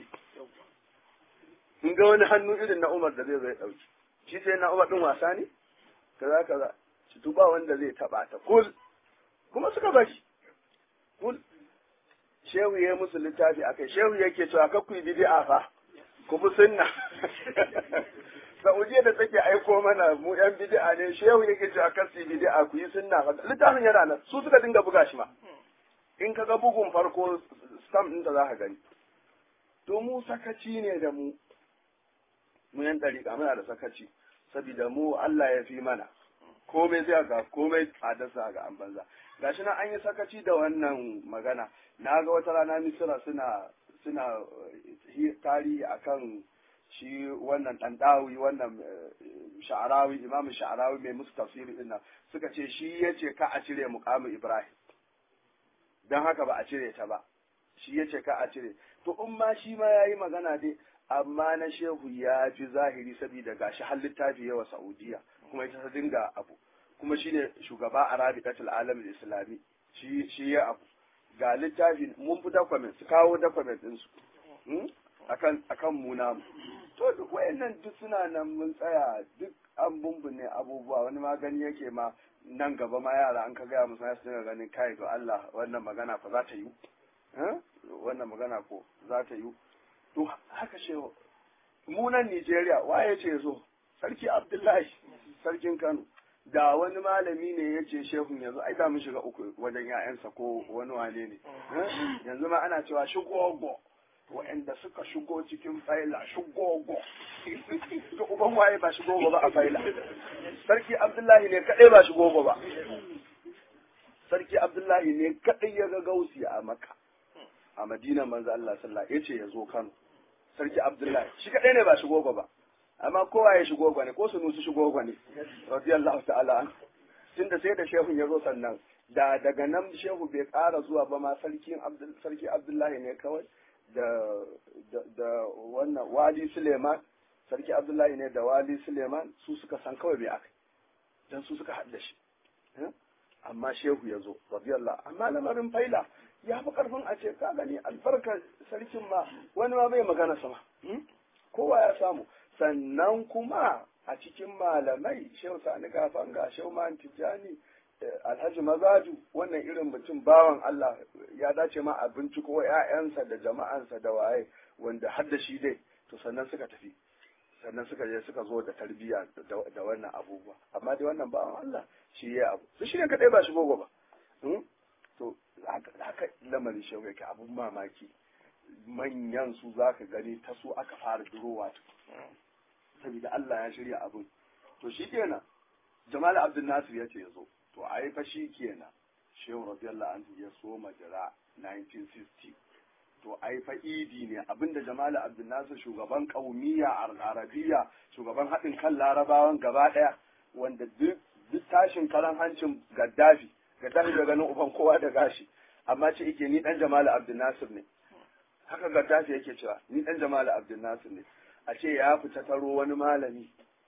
in ga wani hannu irin na Umar da zai zo ya dauke shi sayyidina Umar din wasa ne kaza kaza shi tuba wanda zai taba ta kul kuma suka bashi kul shehu ya musu littafi akai shehu yake cewa ka ku bid'a fa ku bi sunna Saudiya da take aiko mana mu yan bid'a ne shehu yake cewa ka su bid'a ku yi sunna littafin yana nan su suka dinga buga shi ma in ka ga bugun farko stamp ɗin da za ka gani to mu sakaci ne da mu mu yan dariƙa muna da sakaci saboda mu Allah ya fi mana komai zai ga komai tsadarsa ga an banza gashi nan an yi sakaci da wannan magana na ga wata rana misira suna suna tarihi akan shi wannan ɗanɗawi wannan sha'arawi imamu sha'arawi mai musu tafsiri ɗin suka ce shi ya ce ka a cire muƙamin ibrahim don haka ba a cire ta ba shi ya ce ka a cire to in ma shi ma ya yi magana dai amma na shehu ya fi zahiri saboda gashi har littafi yawa saudiya kuma ita ta dinga abu kuma shine shugaba a rabiqatul alam islami shi shi ya abu ga littafi mun fi document su kawo document din su akan akan mu namu to duk wayannan duk suna nan mun tsaya duk an bumbune abubuwa wani magani yake ma nan gaba ma yara an ka gaya musu su dinga ganin kai ga Allah wannan magana fa za ta yi wannan magana ko za ta yi to haka shehu mu nan Nigeria waye ce zo sarki Abdullahi sarkin Kano da wani malami ne ya ce shehun yanzu ai da mun shiga uku wajen ya'yansa ko wani wane ne yanzu ma ana cewa shigogo wa'anda suka shigo cikin faila shigogo to uban waye ba shigogo ba a faila sarki abdullahi ne kadai ba shigogo ba sarki abdullahi ne kadai ya ga gausi a maka a madina manzo Allah sallallahu alaihi yace ya zo Kano sarki abdullahi shi kadai ne ba shigogo ba amma kowa ya shigogo ne ko su nusu shigogo ne radiyallahu ta'ala an tunda sai da shehun ya zo sannan da daga nan shehu bai ƙara zuwa ba ma sarki sarki abdullahi ne kawai da da wannan wali suleiman sarki abdullahi ne da wali suleiman su suka san kawai bai aka dan su suka haɗa shi amma shehu ya zo radiyallahu amma lamarin faila ya fi karfin a ce ka gani albarkar sarkin ma wani ma bai magana sama kowa ya samu sannan kuma a cikin malamai shehu sani gafanga shehu man tijjani alhaji mazaju wannan irin mutum bawan Allah ya dace ma a binciko ‘ya'yansa da jama'ansa da waye wanda har da shi dai to sannan suka tafi sannan suka je suka zo da tarbiyya da wannan abubuwa amma dai wannan bawan Allah shi ya abu su shi ne kadai ba shi gogo ba to haka lamarin shi yake abun mamaki manyan su zaka gani ta su aka fara durowa saboda Allah ya shirya abun to shi kenan Jamal Abdul Nasir ya ce ya zo to ai fa shi kenan shehu radiyallahu anhu ya so majira 1960 to ai fa idi ne abinda jamal abdul nasir shugaban kaumiya arabiya shugaban haɗin kan larabawan gaba ɗaya wanda duk tashin karan hancin gaddafi gaddafi da ganin uban kowa da gashi amma ce yake ni dan jamal abdul nasir ne haka gaddafi yake cewa ni dan jamal abdul nasir ne a ce ya fita taro wani malami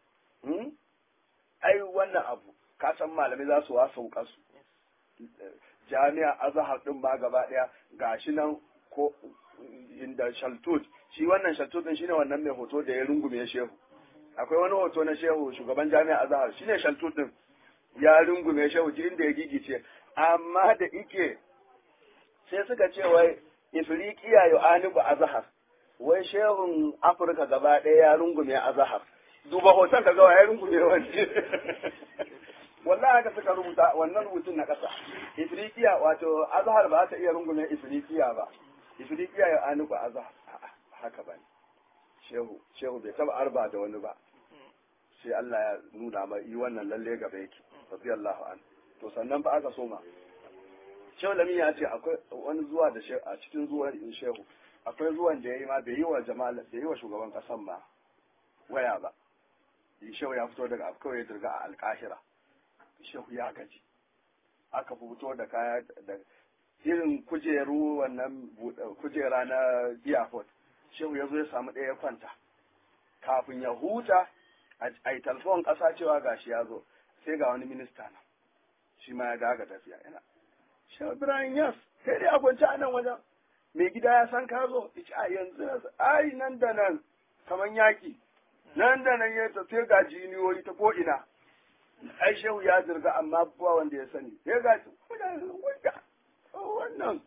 ai wannan abu ka san malamai za su wasa su jami'a azhar din ma gaba daya gashi nan ko inda shaltut shi wannan shaltut din shine wannan mai hoto da ya rungume shehu akwai wani hoto na shehu shugaban jami'a azhar shine shaltut din ya rungume shehu ji inda ya gigice amma da ike sai suka ce wai ifriqiya yu'anibu azhar wai shehun afirka gaba daya ya rungume azhar duba hoton ka ga ya rungume wani wallahi haka suka rubuta wannan rubutun na ƙasa ifriqiya wato azhar ba ta iya rungume ifriqiya ba ifriqiya ya anu ba azhar haka ba shehu shehu bai taba arba da wani ba sai Allah ya nuna mai yi wannan lalle gaba yake radiyallahu an to sannan ba aka soma shehu lami ya ce akwai wani zuwa da shehu a cikin zuwan shehu akwai zuwan da ya yi ma bai yi wa jama'a bai yi wa shugaban kasan ma waya ba shehu ya fito daga kawai ya dirga a alkahira shehu ya gaji aka fito da kaya da irin kujeru wannan kujera na airport shehu ya zo ya samu ɗaya kwanta kafin ya huta a yi talfon ƙasa cewa gashi ya zo sai ga wani minista na shi ma ya daga tafiya yana shehu ibrahim yas kai dai a kwance a nan wajen mai gida ya san ka zo a yanzu ai nan da nan kamar yaki nan da nan ya tafi ga jiniyoyi ta ko ina ai shehu ya zirga amma ba wanda ya sani ya ga wanda wannan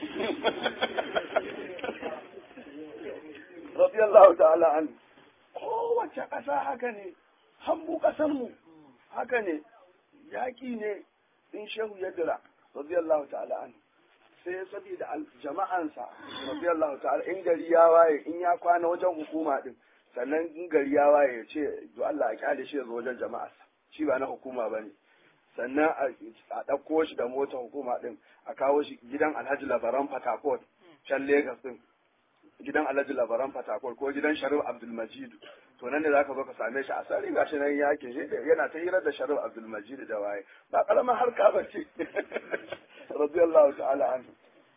radiyallahu ta'ala an kowace ƙasa haka ne hambu ƙasarmu haka ne yaƙi ne in shehu ya dira radiyallahu ta'ala an sai saboda jama'ansa radiyallahu ta'ala in gari ya waye in ya kwana wajen hukuma din sannan in gari ya waye ya ce do Allah a kyale shi ya zo wajen jama'arsa shi ba na hukuma ba ne sannan a ɗauko shi da motar hukuma ɗin a kawo shi gidan alhaji labaran fatakot can Legas ɗin gidan alhaji labaran fatakot ko gidan sharif abdulmajidu to nan ne za ka zo ka same shi a sari ga shi nan yake shi yana ta hirar da sharif abdulmajidu da waye ba ƙaramin harka ba ce radiyallahu ta'ala anhu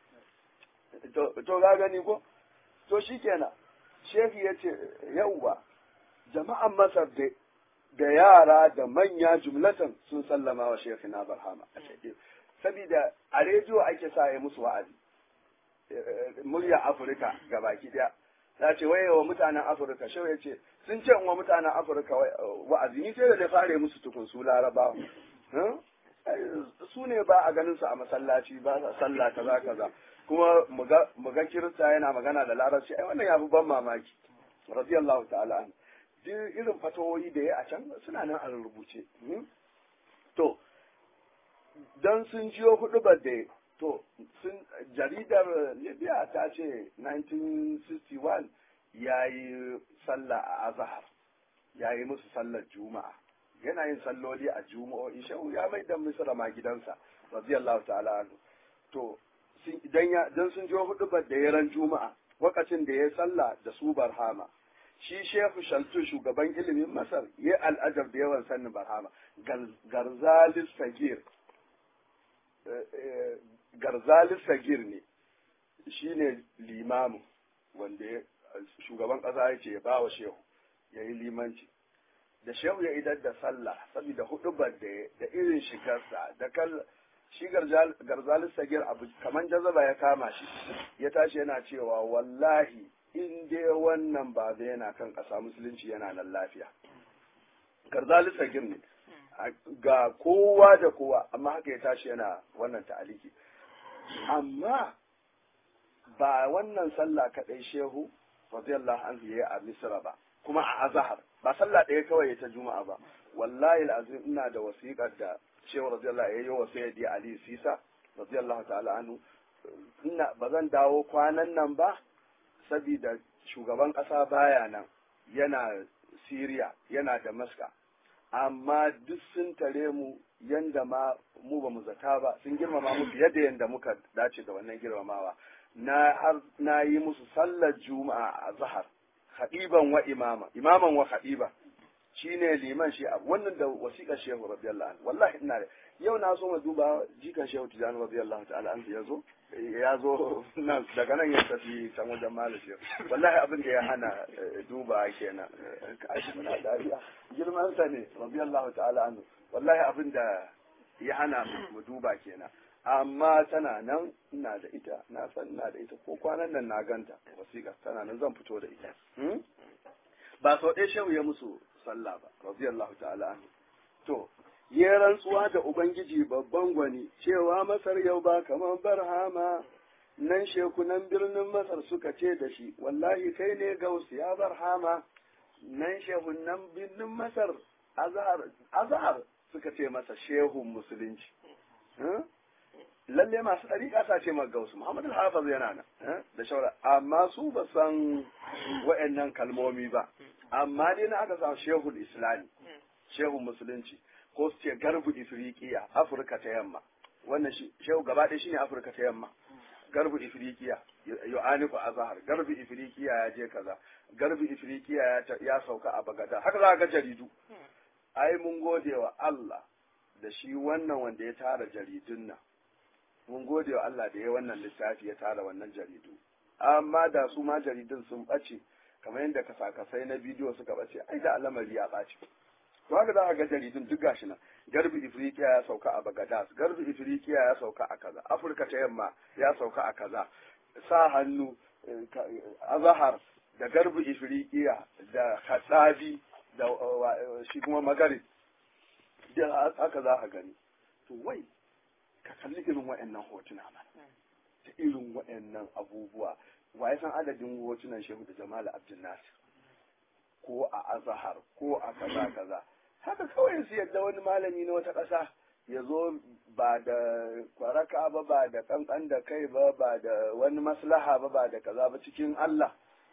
to ga gani ko to shikenan shehi ya ce yauwa jama'an masar dai da yara da manya jumlatan sun sallama wa shekina barhama a shaƙe saboda a rediyo ake sa ya musu wa'azi murya afirka ga baki daya ta ce waye wa mutanen afirka shau ya ce sun ce wa mutanen afirka wa'azi ni sai da da fare musu tukun su larabawa su ne ba a ganin su a masallaci ba sa sallah kaza kaza kuma mu ga kirista yana magana da larabci ai wannan ya fi ban mamaki radiyallahu ta'ala anhu duk irin fatawoyi da ya a can suna nan a rubuce. To, don sun jiyo hudu da to sun jaridar libya ta ce 1961 ya yi sallah a azahar ya yi musu sallar juma'a yana yin salloli a juma'o'i shehu ya mai da misra ma gidansa radiyallahu ta'ala anhu to idan ya dan sun jo hudu da yaran juma'a wakacin da ya sallah da su barhama shi shehu shaltu shugaban ilimin masar ya al'ajar da yawan sannin barhama garzalis sagir garzalis sagir ne shi ne limamu wanda shugaban ƙasa ya ce ya ba wa shehu ya yi limanci da shehu ya idar da sallah saboda hudubar da da irin shigarsa da kal shi garzalis sagir abu kaman jazaba ya kama shi ya tashi yana cewa wallahi in dai wannan ba zai yana kan ƙasa musulunci yana nan lafiya garzalis sagir ne ga kowa da kowa amma haka ya tashi yana wannan ta'aliki amma ba wannan sallah kaɗai shehu radiyallahu anhu yayi a misra ba kuma a azhar ba sallah ɗaya kawai ta juma'a ba wallahi alazim ina da wasiƙar da shehu radiyallahu yayi wa sayyidi ali sisa radiyallahu ta'ala anhu ina ba zan dawo kwanan nan ba saboda shugaban ƙasa baya nan yana Siriya yana Damascus amma duk sun tare mu yanda ma mu ba mu zata ba sun girmama mu fiye da yanda muka dace da wannan girmamawa na har na yi musu sallar juma'a a zahar khadiban wa imama imaman wa khadiba shine liman shi abu wannan da wasiƙar shehu radiyallahu anhu wallahi ina da yau na so mu duba jikan shehu tijani radiyallahu ta'ala anhu ya zo ya zo nan daga nan ya tafi can wajen malam shehu wallahi abin da ya hana duba kenan kashi muna dariya girman sa ne radiyallahu ta'ala anhu wallahi abin da ya hana mu duba kenan amma tana nan ina da ita na san ina da ita ko kwanan nan na ganta wasiƙa tana nan zan fito da ita ba sau ɗaya shehu ya musu sallah ba radiyallahu ta'ala anhu to ya rantsuwa da ubangiji babban gwani cewa masar yau ba kamar barhama nan shekunan birnin masar suka ce da shi wallahi kai ne gausu ya barhama nan shehunan birnin masar azhar azhar suka ce masa shehun musulunci lalle masu ɗariƙa sa ce gausu Muhammadu Hafiz yana nan da shaura amma su ba san wa'annan kalmomi ba amma dai na aka samu shehul islami shehun musulunci ko su ce garbu ifriqiya afirka ta yamma wannan shehu gaba ɗaya shine afirka ta yamma garbu ifriqiya yo'aniku azhar garbu ifriqiya ya je kaza garbu ifriqiya ya sauka a bagada haka za ga jaridu ai mun gode wa Allah da shi wannan wanda ya tara jaridun nan mun gode wa Allah da ya wannan littafi ya tara wannan jaridu amma da su ma jaridun sun ɓace kamar yadda kasakasai na bidiyo suka ɓace ai da alamari ya ɓace to haka za a ga jaridun duk gashi nan garbi ifriqiya ya sauka a bagadas garbi ifriqiya ya sauka a kaza afirka ta yamma ya sauka a kaza sa hannu azahar da garbi ifriqiya da hatsabi da shi kuma magarib da haka za a gani to wai ka kalli irin wa'annan hotuna mana da irin wa'annan abubuwa wa ya san adadin hotunan shehu da jamal abdul nasir ko a azahar ko a kaza kaza haka kawai su yadda wani malami na wata ƙasa ya zo ba da kwaraka ba ba da kankan da kai ba ba da wani maslaha ba ba da kaza ba cikin Allah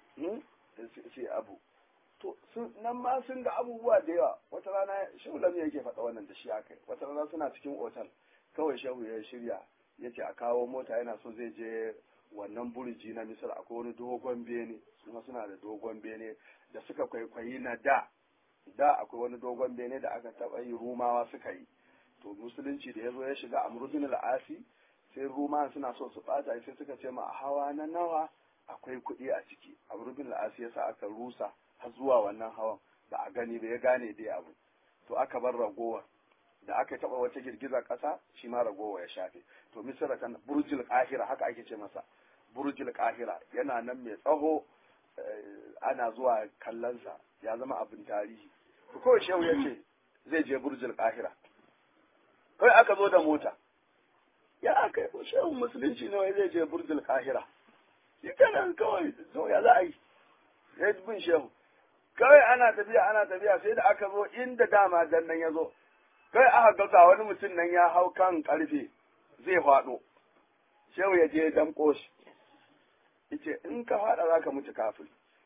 sai abu to nan ma sun ga abubuwa da yawa wata rana shehu lam yake faɗa wannan da shi aka wata rana suna cikin otal kawai shehu ya shirya ya ce a kawo mota yana so zai je wannan burji na misir akwai wani dogon bene kuma suna da dogon bene da suka kwaikwayi na da da akwai wani dogon bene da aka taɓa yi rumawa suka yi to musulunci da ya zo ya shiga amrudin al'asi sai rumawa suna so su ɓata sai suka ce ma a hawa na nawa akwai kuɗi a ciki amrudin al'asi yasa aka rusa har zuwa wannan hawan ba a gani ba ya gane dai abu to aka bar ragowar da aka taɓa wata girgizar ƙasa shi ma ragowa ya shafe to misira kan burjil kahira haka ake ce masa burjil kahira yana nan mai tsaho ana zuwa kallonsa ya zama abin tarihi to kawai shehu ya ce zai je burjil kahira kawai aka zo da mota ya aka yi shehu musulunci ne wai zai je burjil kahira shi kenan kawai to ya za a yi ya bin shehu kawai ana tafiya ana tafiya sai da aka zo inda dama dan nan ya zo kai aka ga ga wani mutum nan ya hau kan karfe zai faɗo shehu ya je damƙo shi yace in ka faɗa za ka mutu kafin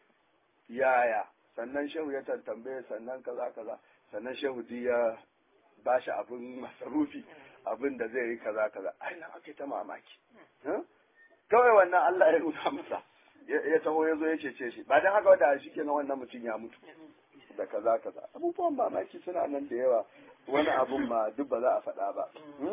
yaya sannan shehu ya tantambaye sannan kaza kaza sannan shehu ji ya ba shi abin masarufi abin da zai yi kaza kaza ai nan ake ta mamaki kawai wannan Allah ya nuna masa ya taho ya zo ya cece shi ba dan haka wanda shi kenan wannan mutum ya mutu da kaza kaza abubuwan mamaki suna nan da yawa wani abun ma duk ba za a faɗa ba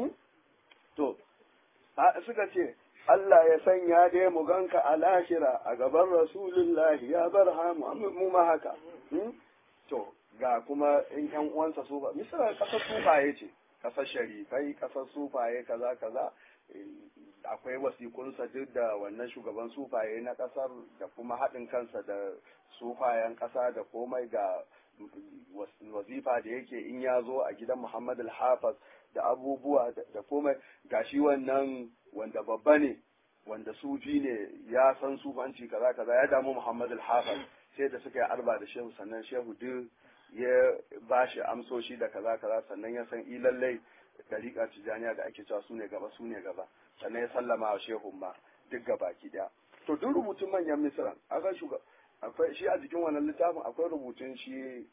to suka ce Allah ya sanya dai mu ganka a lahira a gaban Rasulullahi ya bar mu ma haka. To, ga kuma in ‘yan uwansa sufa, misali ƙasar sufaye ce, ƙasar sharifai, ƙasar sufaye kaza kaza, akwai wasiƙunsa duk da wannan shugaban sufaye na ƙasar da kuma haɗin kansa da sufayen ƙasa da komai ga wazifa da yake in ya zo a gidan Muhammad al-Hafiz da abubuwa da komai gashi wannan wanda babba ne wanda sufi ne ya san sufanci kaza kaza ya damu Muhammad al-Hafiz sai da suka yi arba da shehu sannan shehu duk ya bashi amsoshi da kaza kaza sannan ya san ilallai dariƙa tijaniya da ake cewa su ne gaba su ne gaba sannan ya sallama wa shehun ma duk gaba ki daya to duk rubutun manyan misran aka shuga akwai shi a jikin wannan littafin akwai rubutun shi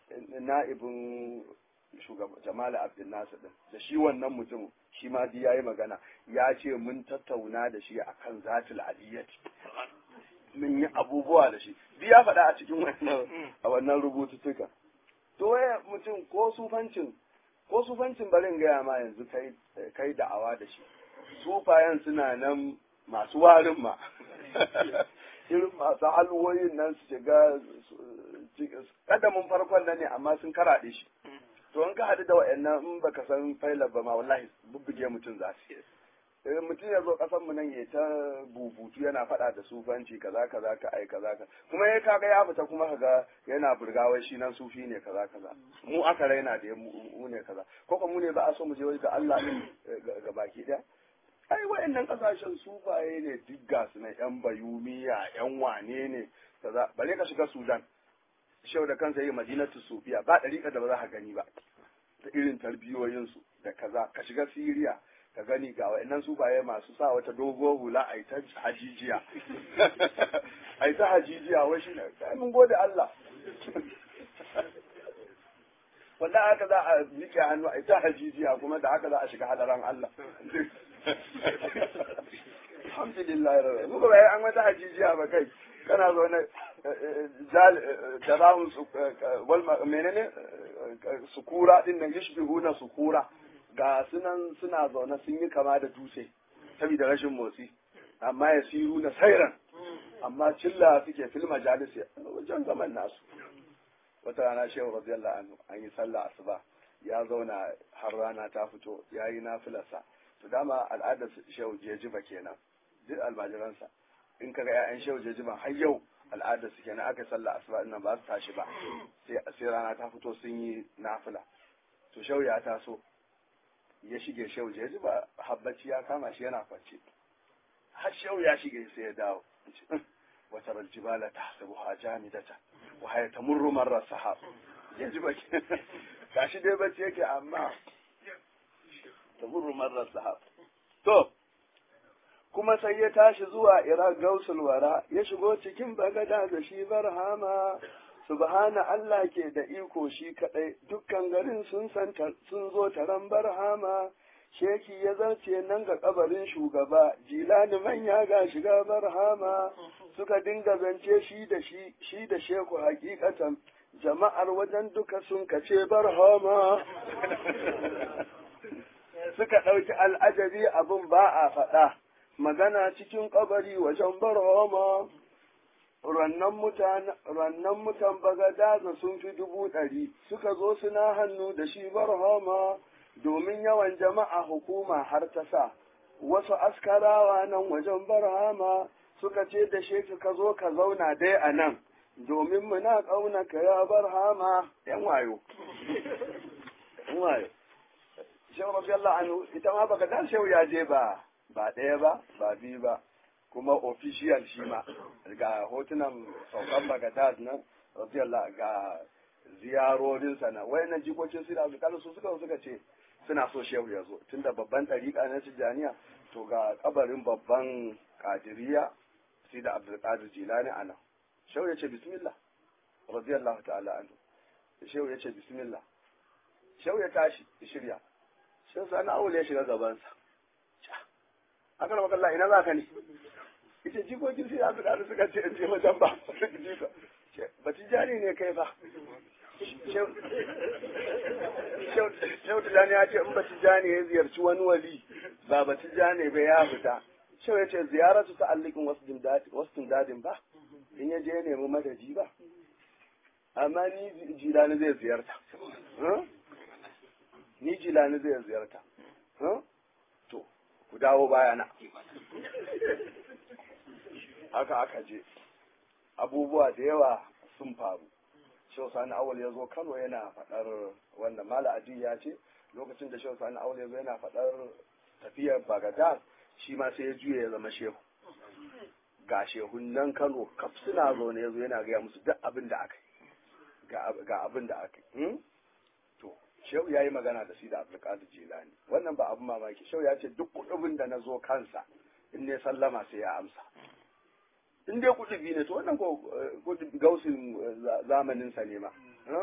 na'ibin shugaba Jamal Abdul Nasir din da shi wannan mutum shi ma dai yayi magana ya ce mun tattauna da shi akan zatul aliyati mun yi abubuwa da shi duk ya faɗa a cikin wannan a wannan rubututtuka to waye mutum ko sufancin ko sufancin barin gaya ma yanzu kai kai da'awa da shi sufayen suna nan masu warin ma irin masu halwoyin nan su shiga kadamin farkon nan ne amma sun karaɗe shi to in ka haɗu da wa'annan in baka san failar ba ma wallahi bubbuge mutum za su yi mutum ya zo ƙasar mu nan ya ta bubutu yana faɗa da sufanci kaza kaza ka ai kaza ka kuma ya kaga ya fita kuma kaga yana burgawa shi nan sufi ne kaza kaza mu aka raina da mu ne kaza ko kuma mu ne ba a so mu je ga Allah ne ga baki ɗaya ai wa'annan kasashen sufaye ne duk ga su na yan bayumiya yan wane ne kaza bare ka shiga Sudan shau da kansa yi madinatu sufiya ba ɗariƙa da ba za ka gani ba da irin tarbiyoyinsu da kaza ka shiga Siriya ka gani ga wa'annan sufaye masu sa wata dogo hula a ta hajijiya a ta hajijiya wai shi ne mun gode Allah wanda haka za a miƙe hannu a ta hajijiya kuma da haka za a shiga hadaran Allah alhamdulillah rabbi muka bai an wata hajijiya ba kai kana zo na jarahun menene sukura din nan yashbihuna sukura ga sunan suna zaune sun yi kama da dutse saboda rashin motsi amma ya siru na sairan amma cilla suke fil majalis wajen zaman nasu wata rana shehu radiyallahu anhu an yi sallah asuba ya zauna har rana ta fito ya yi nafilarsa to dama al'adar shehu jejiba kenan duk almajiransa in kaga ƴaƴan shehu jejiban har yau al'adar su kenan aka sallah asuba din nan ba su tashi ba sai sai rana ta fito sun yi nafila to shehu ya taso ya shige shehu jejiba habbaci ya kama shi yana kwance har shehu ya shige sai ya dawo wata raljibala ta sabu jamidata wa haya tamurru marra sahab jejiba gashi dai bacci yake amma tamurru marra sahab to kuma sai ya tashi zuwa Iraq Gausul Wara ya shigo cikin bagada da shi barhama subhana Allah ke da iko shi kadai dukkan garin sun san sun zo taron barhama sheki ya zarce nan ga kabarin shugaba jilani manya ga shiga barhama suka dinga zance shi da shi shi da sheku hakikatan jama'ar wajen duka sun kace barhama suka ɗauki al'ajabi abin ba a faɗa magana cikin kabari wajen barhama rannan mutan rannan mutan bagadaza sun fi dubu ɗari suka zo suna hannu da shi barhama domin yawan jama'a hukuma har ta sa wasu askarawa nan wajen barhama suka ce da shi ka zo ka zauna dai a nan domin muna ƙauna ka ya barhama yan wayo yan wayo shehu rabiyallahu anhu ita ma baka dan shehu ya je ba ba ɗaya ba ba biyu ba kuma official shi ma ga hotunan saukan bagadad nan radiyallahu ga ziyarorinsa na wayannan jikokin su da su su suka suka ce suna so shehu ya zo tunda babban ɗariƙa na tijjaniya to ga kabarin babban kadiriya sai da abdulkadir jilani ana shehu ya ce bismillah radiyallahu ta'ala anhu shehu ya ce bismillah shehu ya tashi ya shirya shehu sani awul ya shiga gabansa aka rama kalla ina za ka ne ita jikokin sai abdulkadir suka ce in je wajen ba ba tijani ne kai fa shehu tijani ya ce in ba tijani ya ziyarci wani wali ba ba tijani ba ya fita shehu ya ce ziyaratu ta allikin wasu dadin ba in ya je nemi madadi ba amma ni jilani zai ziyarta ni jilani zai ziyarta to ku dawo bayana haka aka je abubuwa da yawa sun faru Shehu Sani Awal ya zo Kano yana faɗar wanda Mala Adi ya ce lokacin da Shehu Sani Awal ya zo yana faɗar tafiyar Bagadad shi ma sai ya juya ya zama shehu. Ga shehun nan Kano kaf suna zo ne ya zo yana gaya musu duk abin da aka yi. Ga abin da aka yi. To, Shehu ya yi magana da shi da Abdulkadir Jilani. Wannan ba abin mamaki. Shehu ya ce duk kuɗin da na zo kansa in ne sallama sai ya amsa. in dai kudubi ne to wannan ko gausin zamanin sa ne ma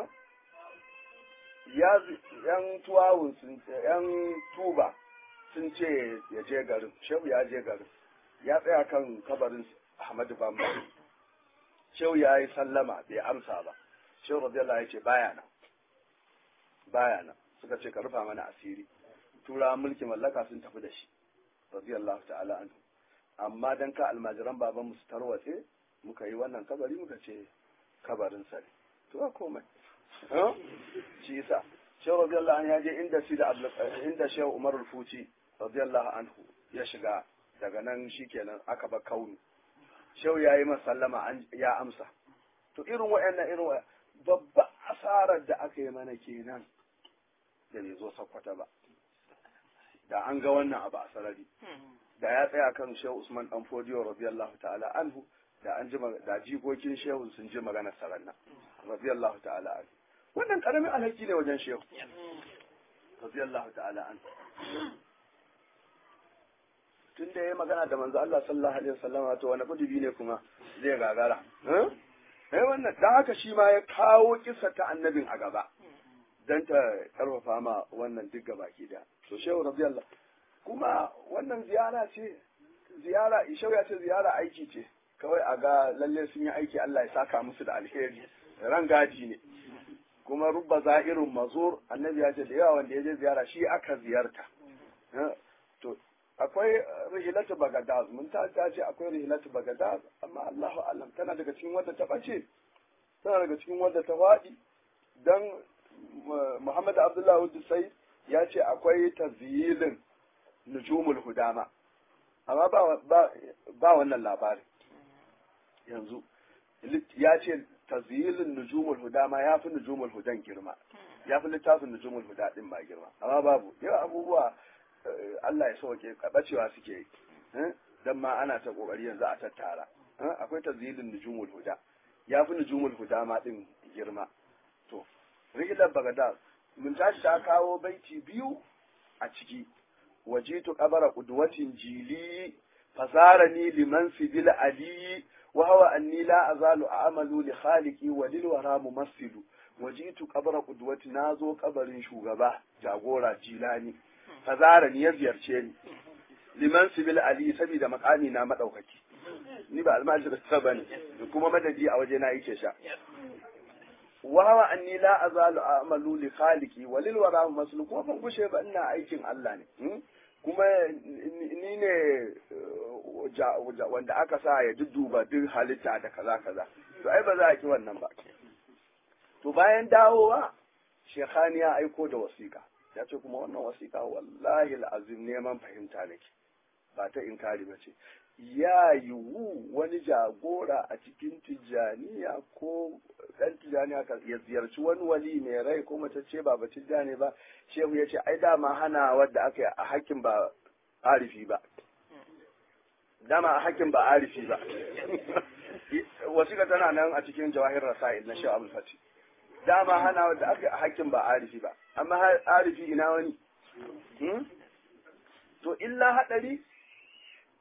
ya yan tuwawun sun yan tuba sun ce ya je garin shehu ya je garin ya tsaya kan kabarin Ahmadu Bamba shehu ya yi sallama bai amsa ba shehu radiyallahu ya ce baya nan baya nan suka ce ka rufa mana asiri tura mulki mallaka sun tafi da shi radiyallahu ta'ala anhu amma dan ka almajiran baban mu su tarwatse muka yi wannan kabari muka ce kabarin sa ne to ba komai shi yasa shehu radiyallahu anhu ya je inda shi da inda shehu umar al-fuci radiyallahu anhu ya shiga daga nan shikenan aka ba kaunu shehu yayi masa sallama ya amsa to irin wayannan irin babba asarar da aka yi mana kenan da bai zo sakwata ba da an ga wannan abu a sarari da ya tsaya kan shehu usman dan fodiyo radiyallahu ta'ala anhu da an ji da jikokin shehu sun ji maganar saranna radiyallahu ta'ala anhu wannan karamin alhaki ne wajen shehu radiyallahu ta'ala anhu tun da ya magana da manzo Allah sallallahu alaihi wasallam to wani kudubi ne kuma zai gagara eh wannan dan haka shi ma ya kawo kissa ta annabin a gaba dan ta karfafa ma wannan duk gabaki da to shehu radiyallahu kuma wannan ziyara ce ziyara ishau ya ce ziyara aiki ce kawai a ga lalle sun yi aiki Allah ya saka musu da alheri ran gaji ne kuma rubba za'irin mazur annabi ya ce da yawa wanda ya je ziyara shi aka ziyarta to akwai rihilatu bagadaz mun ta ce akwai rihilatu bagadaz amma Allahu alam tana daga cikin wadda ta bace tana daga cikin wadda ta faɗi dan Muhammad Abdullahi Hudusai ya ce akwai tazyilin nujumul hudama amma ba ba wannan labarin yanzu ya ce tazyilin nujumul hudama ya fi nujumul hudan girma ya fi littafin nujumul huda din ba girma amma babu yawa abubuwa Allah ya sauke bacewa suke yi dan ma ana ta kokari yanzu a tattara akwai tazyilin nujumul huda ya fi nujumul huda ma din girma to rigilar bagada mun tashi ta kawo baiti biyu a ciki wajitu qabara qudwatin jili fasarani liman sibil ali wa huwa anni la azalu a'malu li khaliqi wa lil wara mumassilu wajitu qabara qudwati nazo kabarin shugaba jagora jilani fasarani ya ziyarce ni liman sibil ali saboda makami na madaukaki ni ba almajiri ta bane kuma madadi a waje na yake sha wawa anni la azalu a'malu li khaliqi wa lil wara maslu kuma ban gushe ba ina aikin Allah ne kuma ni ne wanda aka sa ya dudduba duk halitta da kaza kaza to ai ba za a ki wannan ba to bayan dawowa shekhani ya aiko da wasiƙa ya ce kuma wannan wasiƙa wallahi al'azim neman fahimta nake ba ta inkari ba ce ya yiwu wani jagora a cikin tijjaniya ko ɗan tijjaniya ya ziyarci wani wali mai rai ko mace ce ba ba tijjani ba shehu ya ce ai dama hana wadda aka yi a hakkin ba arifi ba dama a hakkin ba arifi ba wasiƙa tana nan a cikin jawahir rasa'il na shehu abul fati dama hana wadda aka yi a hakkin ba arifi ba amma arifi ina wani to illa haɗari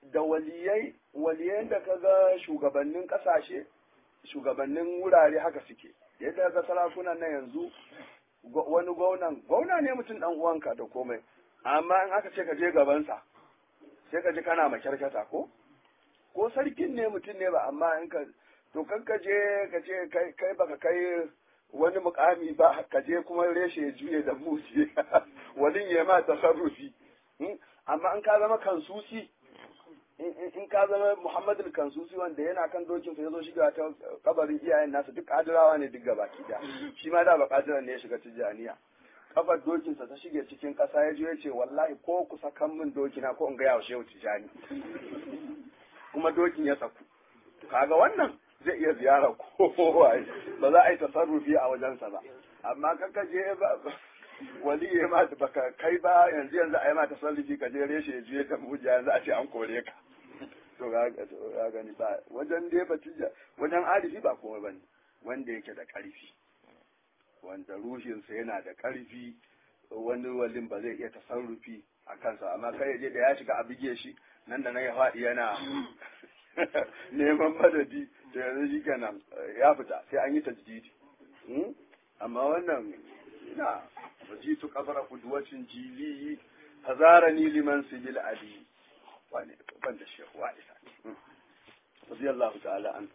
da waliyai waliyan da kaga shugabannin kasashe shugabannin wurare haka suke yadda ga sarakunan na yanzu wani gwamnan gwamna ne mutum dan uwanka da komai amma in aka ce ka je gabansa sai ka ji kana makyarkata ko ko sarkin ne mutum ne ba amma in ka to kan ka je ka ce kai baka kai wani mukami ba ka je kuma reshe ya juye da musi wani ya ma tasarrufi amma in ka zama kansusi in ka zama Muhammadu Kansusi wanda yana kan dokin sa yazo shiga ta kabarin iyayen nasa duk kadirawa ne duk gabaki da shi ma da ba kadiran ne ya shiga tijaniya kafar dokin sa ta shige cikin kasa ya je ya ce wallahi ko ku sakan min dokina ko in ga yawo shehu tijani kuma dokin ya saku kaga wannan zai iya ziyara kowa ba za a yi tasarrufi a wajensa ba amma kaka je ba wali ya ma baka kai ba yanzu yanzu a yi ma tasarrufi ka je reshe ya juye ta mujiya yanzu a ce an kore ka to ga gani ba wajen dai batija wajen arifi ba komai bane wanda yake da karfi wanda ruhinsa yana da karfi wani walin ba zai iya tasarrufi a kansa amma kai je da ya shiga a bige shi nan da nan ya faɗi yana neman madadi to yanzu shi kenan ya fita sai an yi tajdidi amma wannan ina wajitu kabara kudwacin jili hazarani liman sibil ali wani ban da shehu wa isa radiyallahu ta'ala an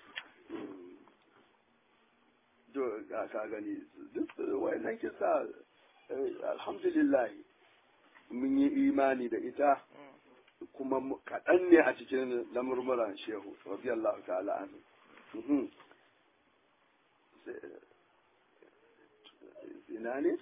to ka gani duk wayannan kisa alhamdulillah mun yi imani da ita kuma kaɗan ne a cikin lamurmuran shehu radiyallahu ta'ala anhu ina ne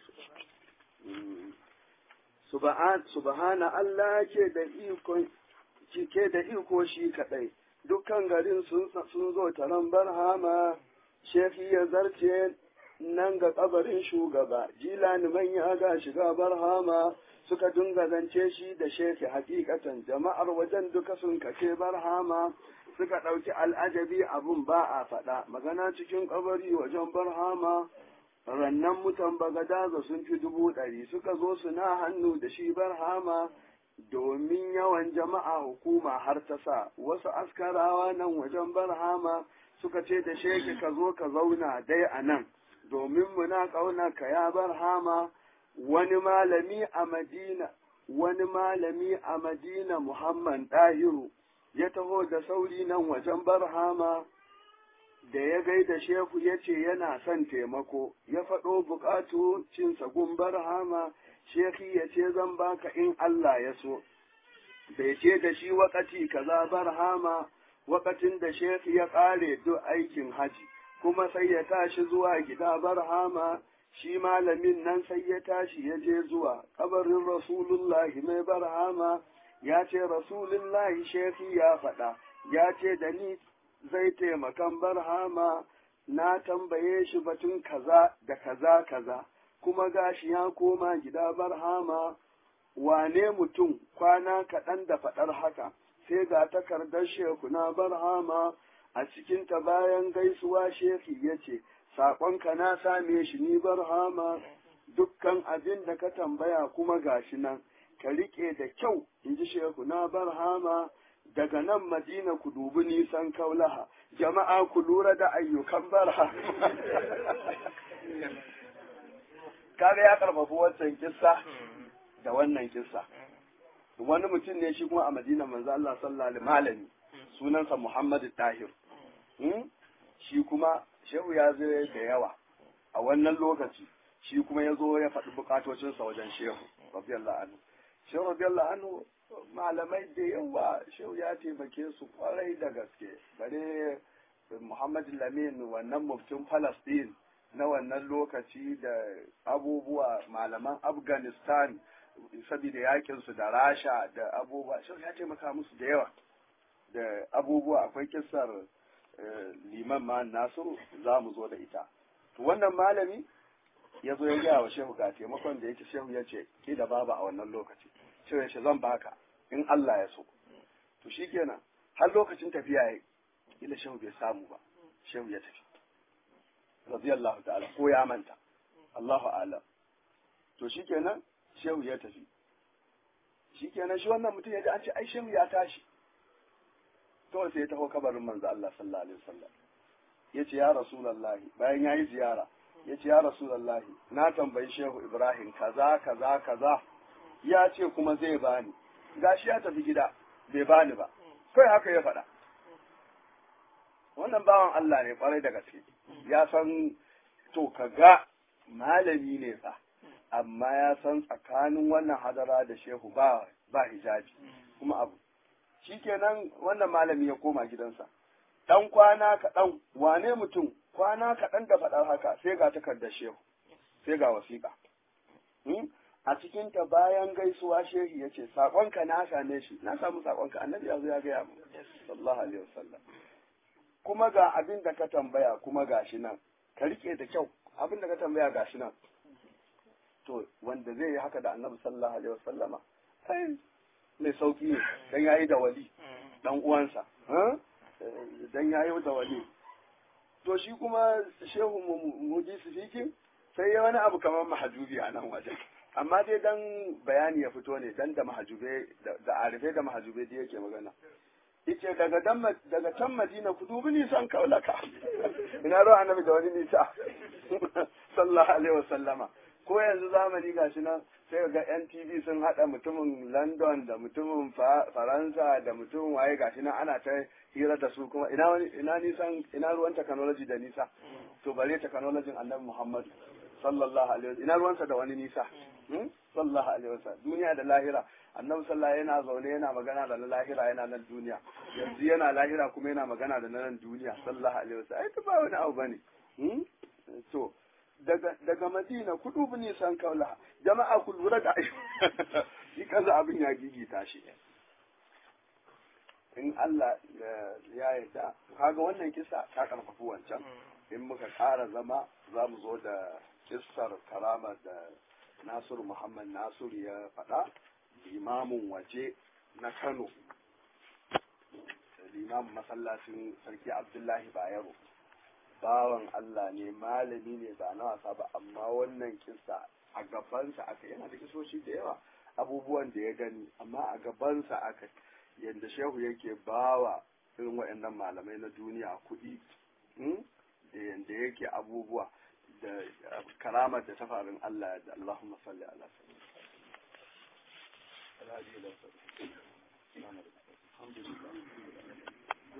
subhana Allah ke da iko ke da iko shi kadai dukkan garin sun zo taron barhama shehi ya zarce nan ga kabarin shugaba jilani manya ga shiga barhama suka dinga zance shi da shefi hakikatan jama'ar wajen duka sun kace barhama suka ɗauki al'ajabi abun ba a faɗa magana cikin kabari wajen barhama rannan mutan bagadaza sun fi dubu ɗari suka zo suna hannu da shi barhama domin yawan jama'a hukuma har ta sa wasu askarawa nan wajen barhama suka ce da sheki ka zo ka zauna dai a nan domin muna ƙauna ka ya barhama wani malami a madina wani malami a madina muhammad ɗahiru ya taho da sauri nan wajen barhama da ya gaida shehu ya ce yana son taimako ya faɗo buƙatu cinsa gun barhama sheki ya ce zan baka in Allah ya so bai ce da shi wakati kaza barhama wakatin da sheki ya ƙare duk aikin haji kuma sai ya tashi zuwa gida barhama shi malamin nan sai ya tashi ya je zuwa kabarin rasulullahi mai barhama ya ce rasulullahi sheki ya faɗa ya ce da ni zai taimakan barhama na tambaye shi batun kaza da kaza kaza kuma gashi ya koma gida barhama wane mutum kwana kaɗan da faɗar haka sai ga takardar sheku na barhama a cikinta bayan gaisuwa sheki ya ce saƙonka na same shi ni barhama dukkan abin da ka tambaya kuma gashi nan ka riƙe da kyau in ji sheku na barhama daga nan madina ku dubi nisan kaulaha jama'a ku lura da ayyukan barha kaga ya karfafi wancan kissa da wannan kissa wani mutum ne shi kuma a madina manzo Allah sallallahu alaihi malami sunansa Muhammad Tahir shi kuma shehu ya zo da yawa a wannan lokaci shi kuma ya zo ya faɗi bukatocinsa wajen shehu radiyallahu anhu shehu radiyallahu anhu malamai da yawa shehu ya taimake su kwarai da gaske bare Muhammad Lamin wannan muftin Palestine na wannan lokaci da abubuwa malaman Afghanistan saboda yakin su da Rasha da abubuwa shehu ya taimaka musu da yawa da abubuwa akwai kissar liman ma Nasiru za mu zo da ita to wannan malami ya zo ya gaya wa shehu ga taimakon da yake shehu ya ce ki da baba a wannan lokaci shehu ya ce zan baka in Allah ya so to shikenan har lokacin tafiya yayi ila shehu bai samu ba shehu ya tafi radiyallahu ta'ala ko ya manta Allahu a'lam to shikenan shehu ya tafi shikenan shi wannan mutum ya ji an ce ai shehu ya tashi kawai sai ya taho kabarin manzo Allah sallallahu alaihi wasallam yace ya rasulullahi bayan yayi ziyara yace ya rasulullahi na tambayi shehu ibrahim kaza kaza kaza ya ce kuma zai bani gashi ya tafi gida bai bani ba kai haka ya faɗa wannan bawan Allah ne kwarai da gaske ya san to kaga malami ne fa amma ya san tsakanin wannan hadara da shehu ba ba hijabi kuma abu shikenan wannan malami ya koma gidansa dan kwana kaɗan wane mutum kwana kaɗan da faɗar haka sai ga takardar shehu sai ga wasiƙa a cikin ta bayan gaisuwa shehi ya ce saƙonka na same shi na samu saƙonka annabi ya zo ya gaya mu sallallahu alaihi wasallam kuma ga abin da ka tambaya kuma gashi nan ka rike da kyau abin da ka tambaya gashi nan to wanda zai yi haka da annabi sallallahu alaihi wasallama ai mai sauki ne dan yayi da wali dan uwansa dan yayi da wali to shi kuma shehu muji sifikin sai ya wani abu kamar mahajubi a nan wajen amma dai dan bayani ya fito ne dan da mahajube da arife da mahajube da yake magana yace daga dan daga can Madina ku dubi nisan kaulaka ina ruwa annabi da wani nisa sallallahu alaihi wasallama ko yanzu zamani gashi nan sai ga yan TV sun hada mutumin London da mutumin Faransa da mutumin waye gashi nan ana ta hira da su kuma ina wani ina nisan ina ruwan technology da nisa to bare technology annabi Muhammad sallallahu alaihi wasallam ina ruwansa da wani nisa sallallahu alaihi wasallam duniya da lahira annabi sallallahu yana zaune yana magana da na lahira yana nan duniya yanzu yana lahira kuma yana magana da na nan duniya sallallahu alaihi wasallam ai ba wani abu bane to daga daga Madina ku dubi nisan kaula jama'a ku lura da shi kaza abin ya gigita shi in Allah ya yarda kaga wannan kisa ta karfafi wancan in muka ƙara zama za mu zo da kissar karama da Nasiru Muhammad Nasiru ya faɗa limamin waje na Kano limamin masallacin Sarki Abdullahi Bayero bawan Allah ne malami ne ba na wasa ba amma wannan kissa a gabansa aka yana da kisoshi da yawa abubuwan da ya gani amma a gabansa aka yadda shehu yake bawa irin waɗannan malamai na duniya kuɗi da yadda yake abubuwa da karamar da ta farin Allah da Allahumma salli ala sayyidina Alhamdulillah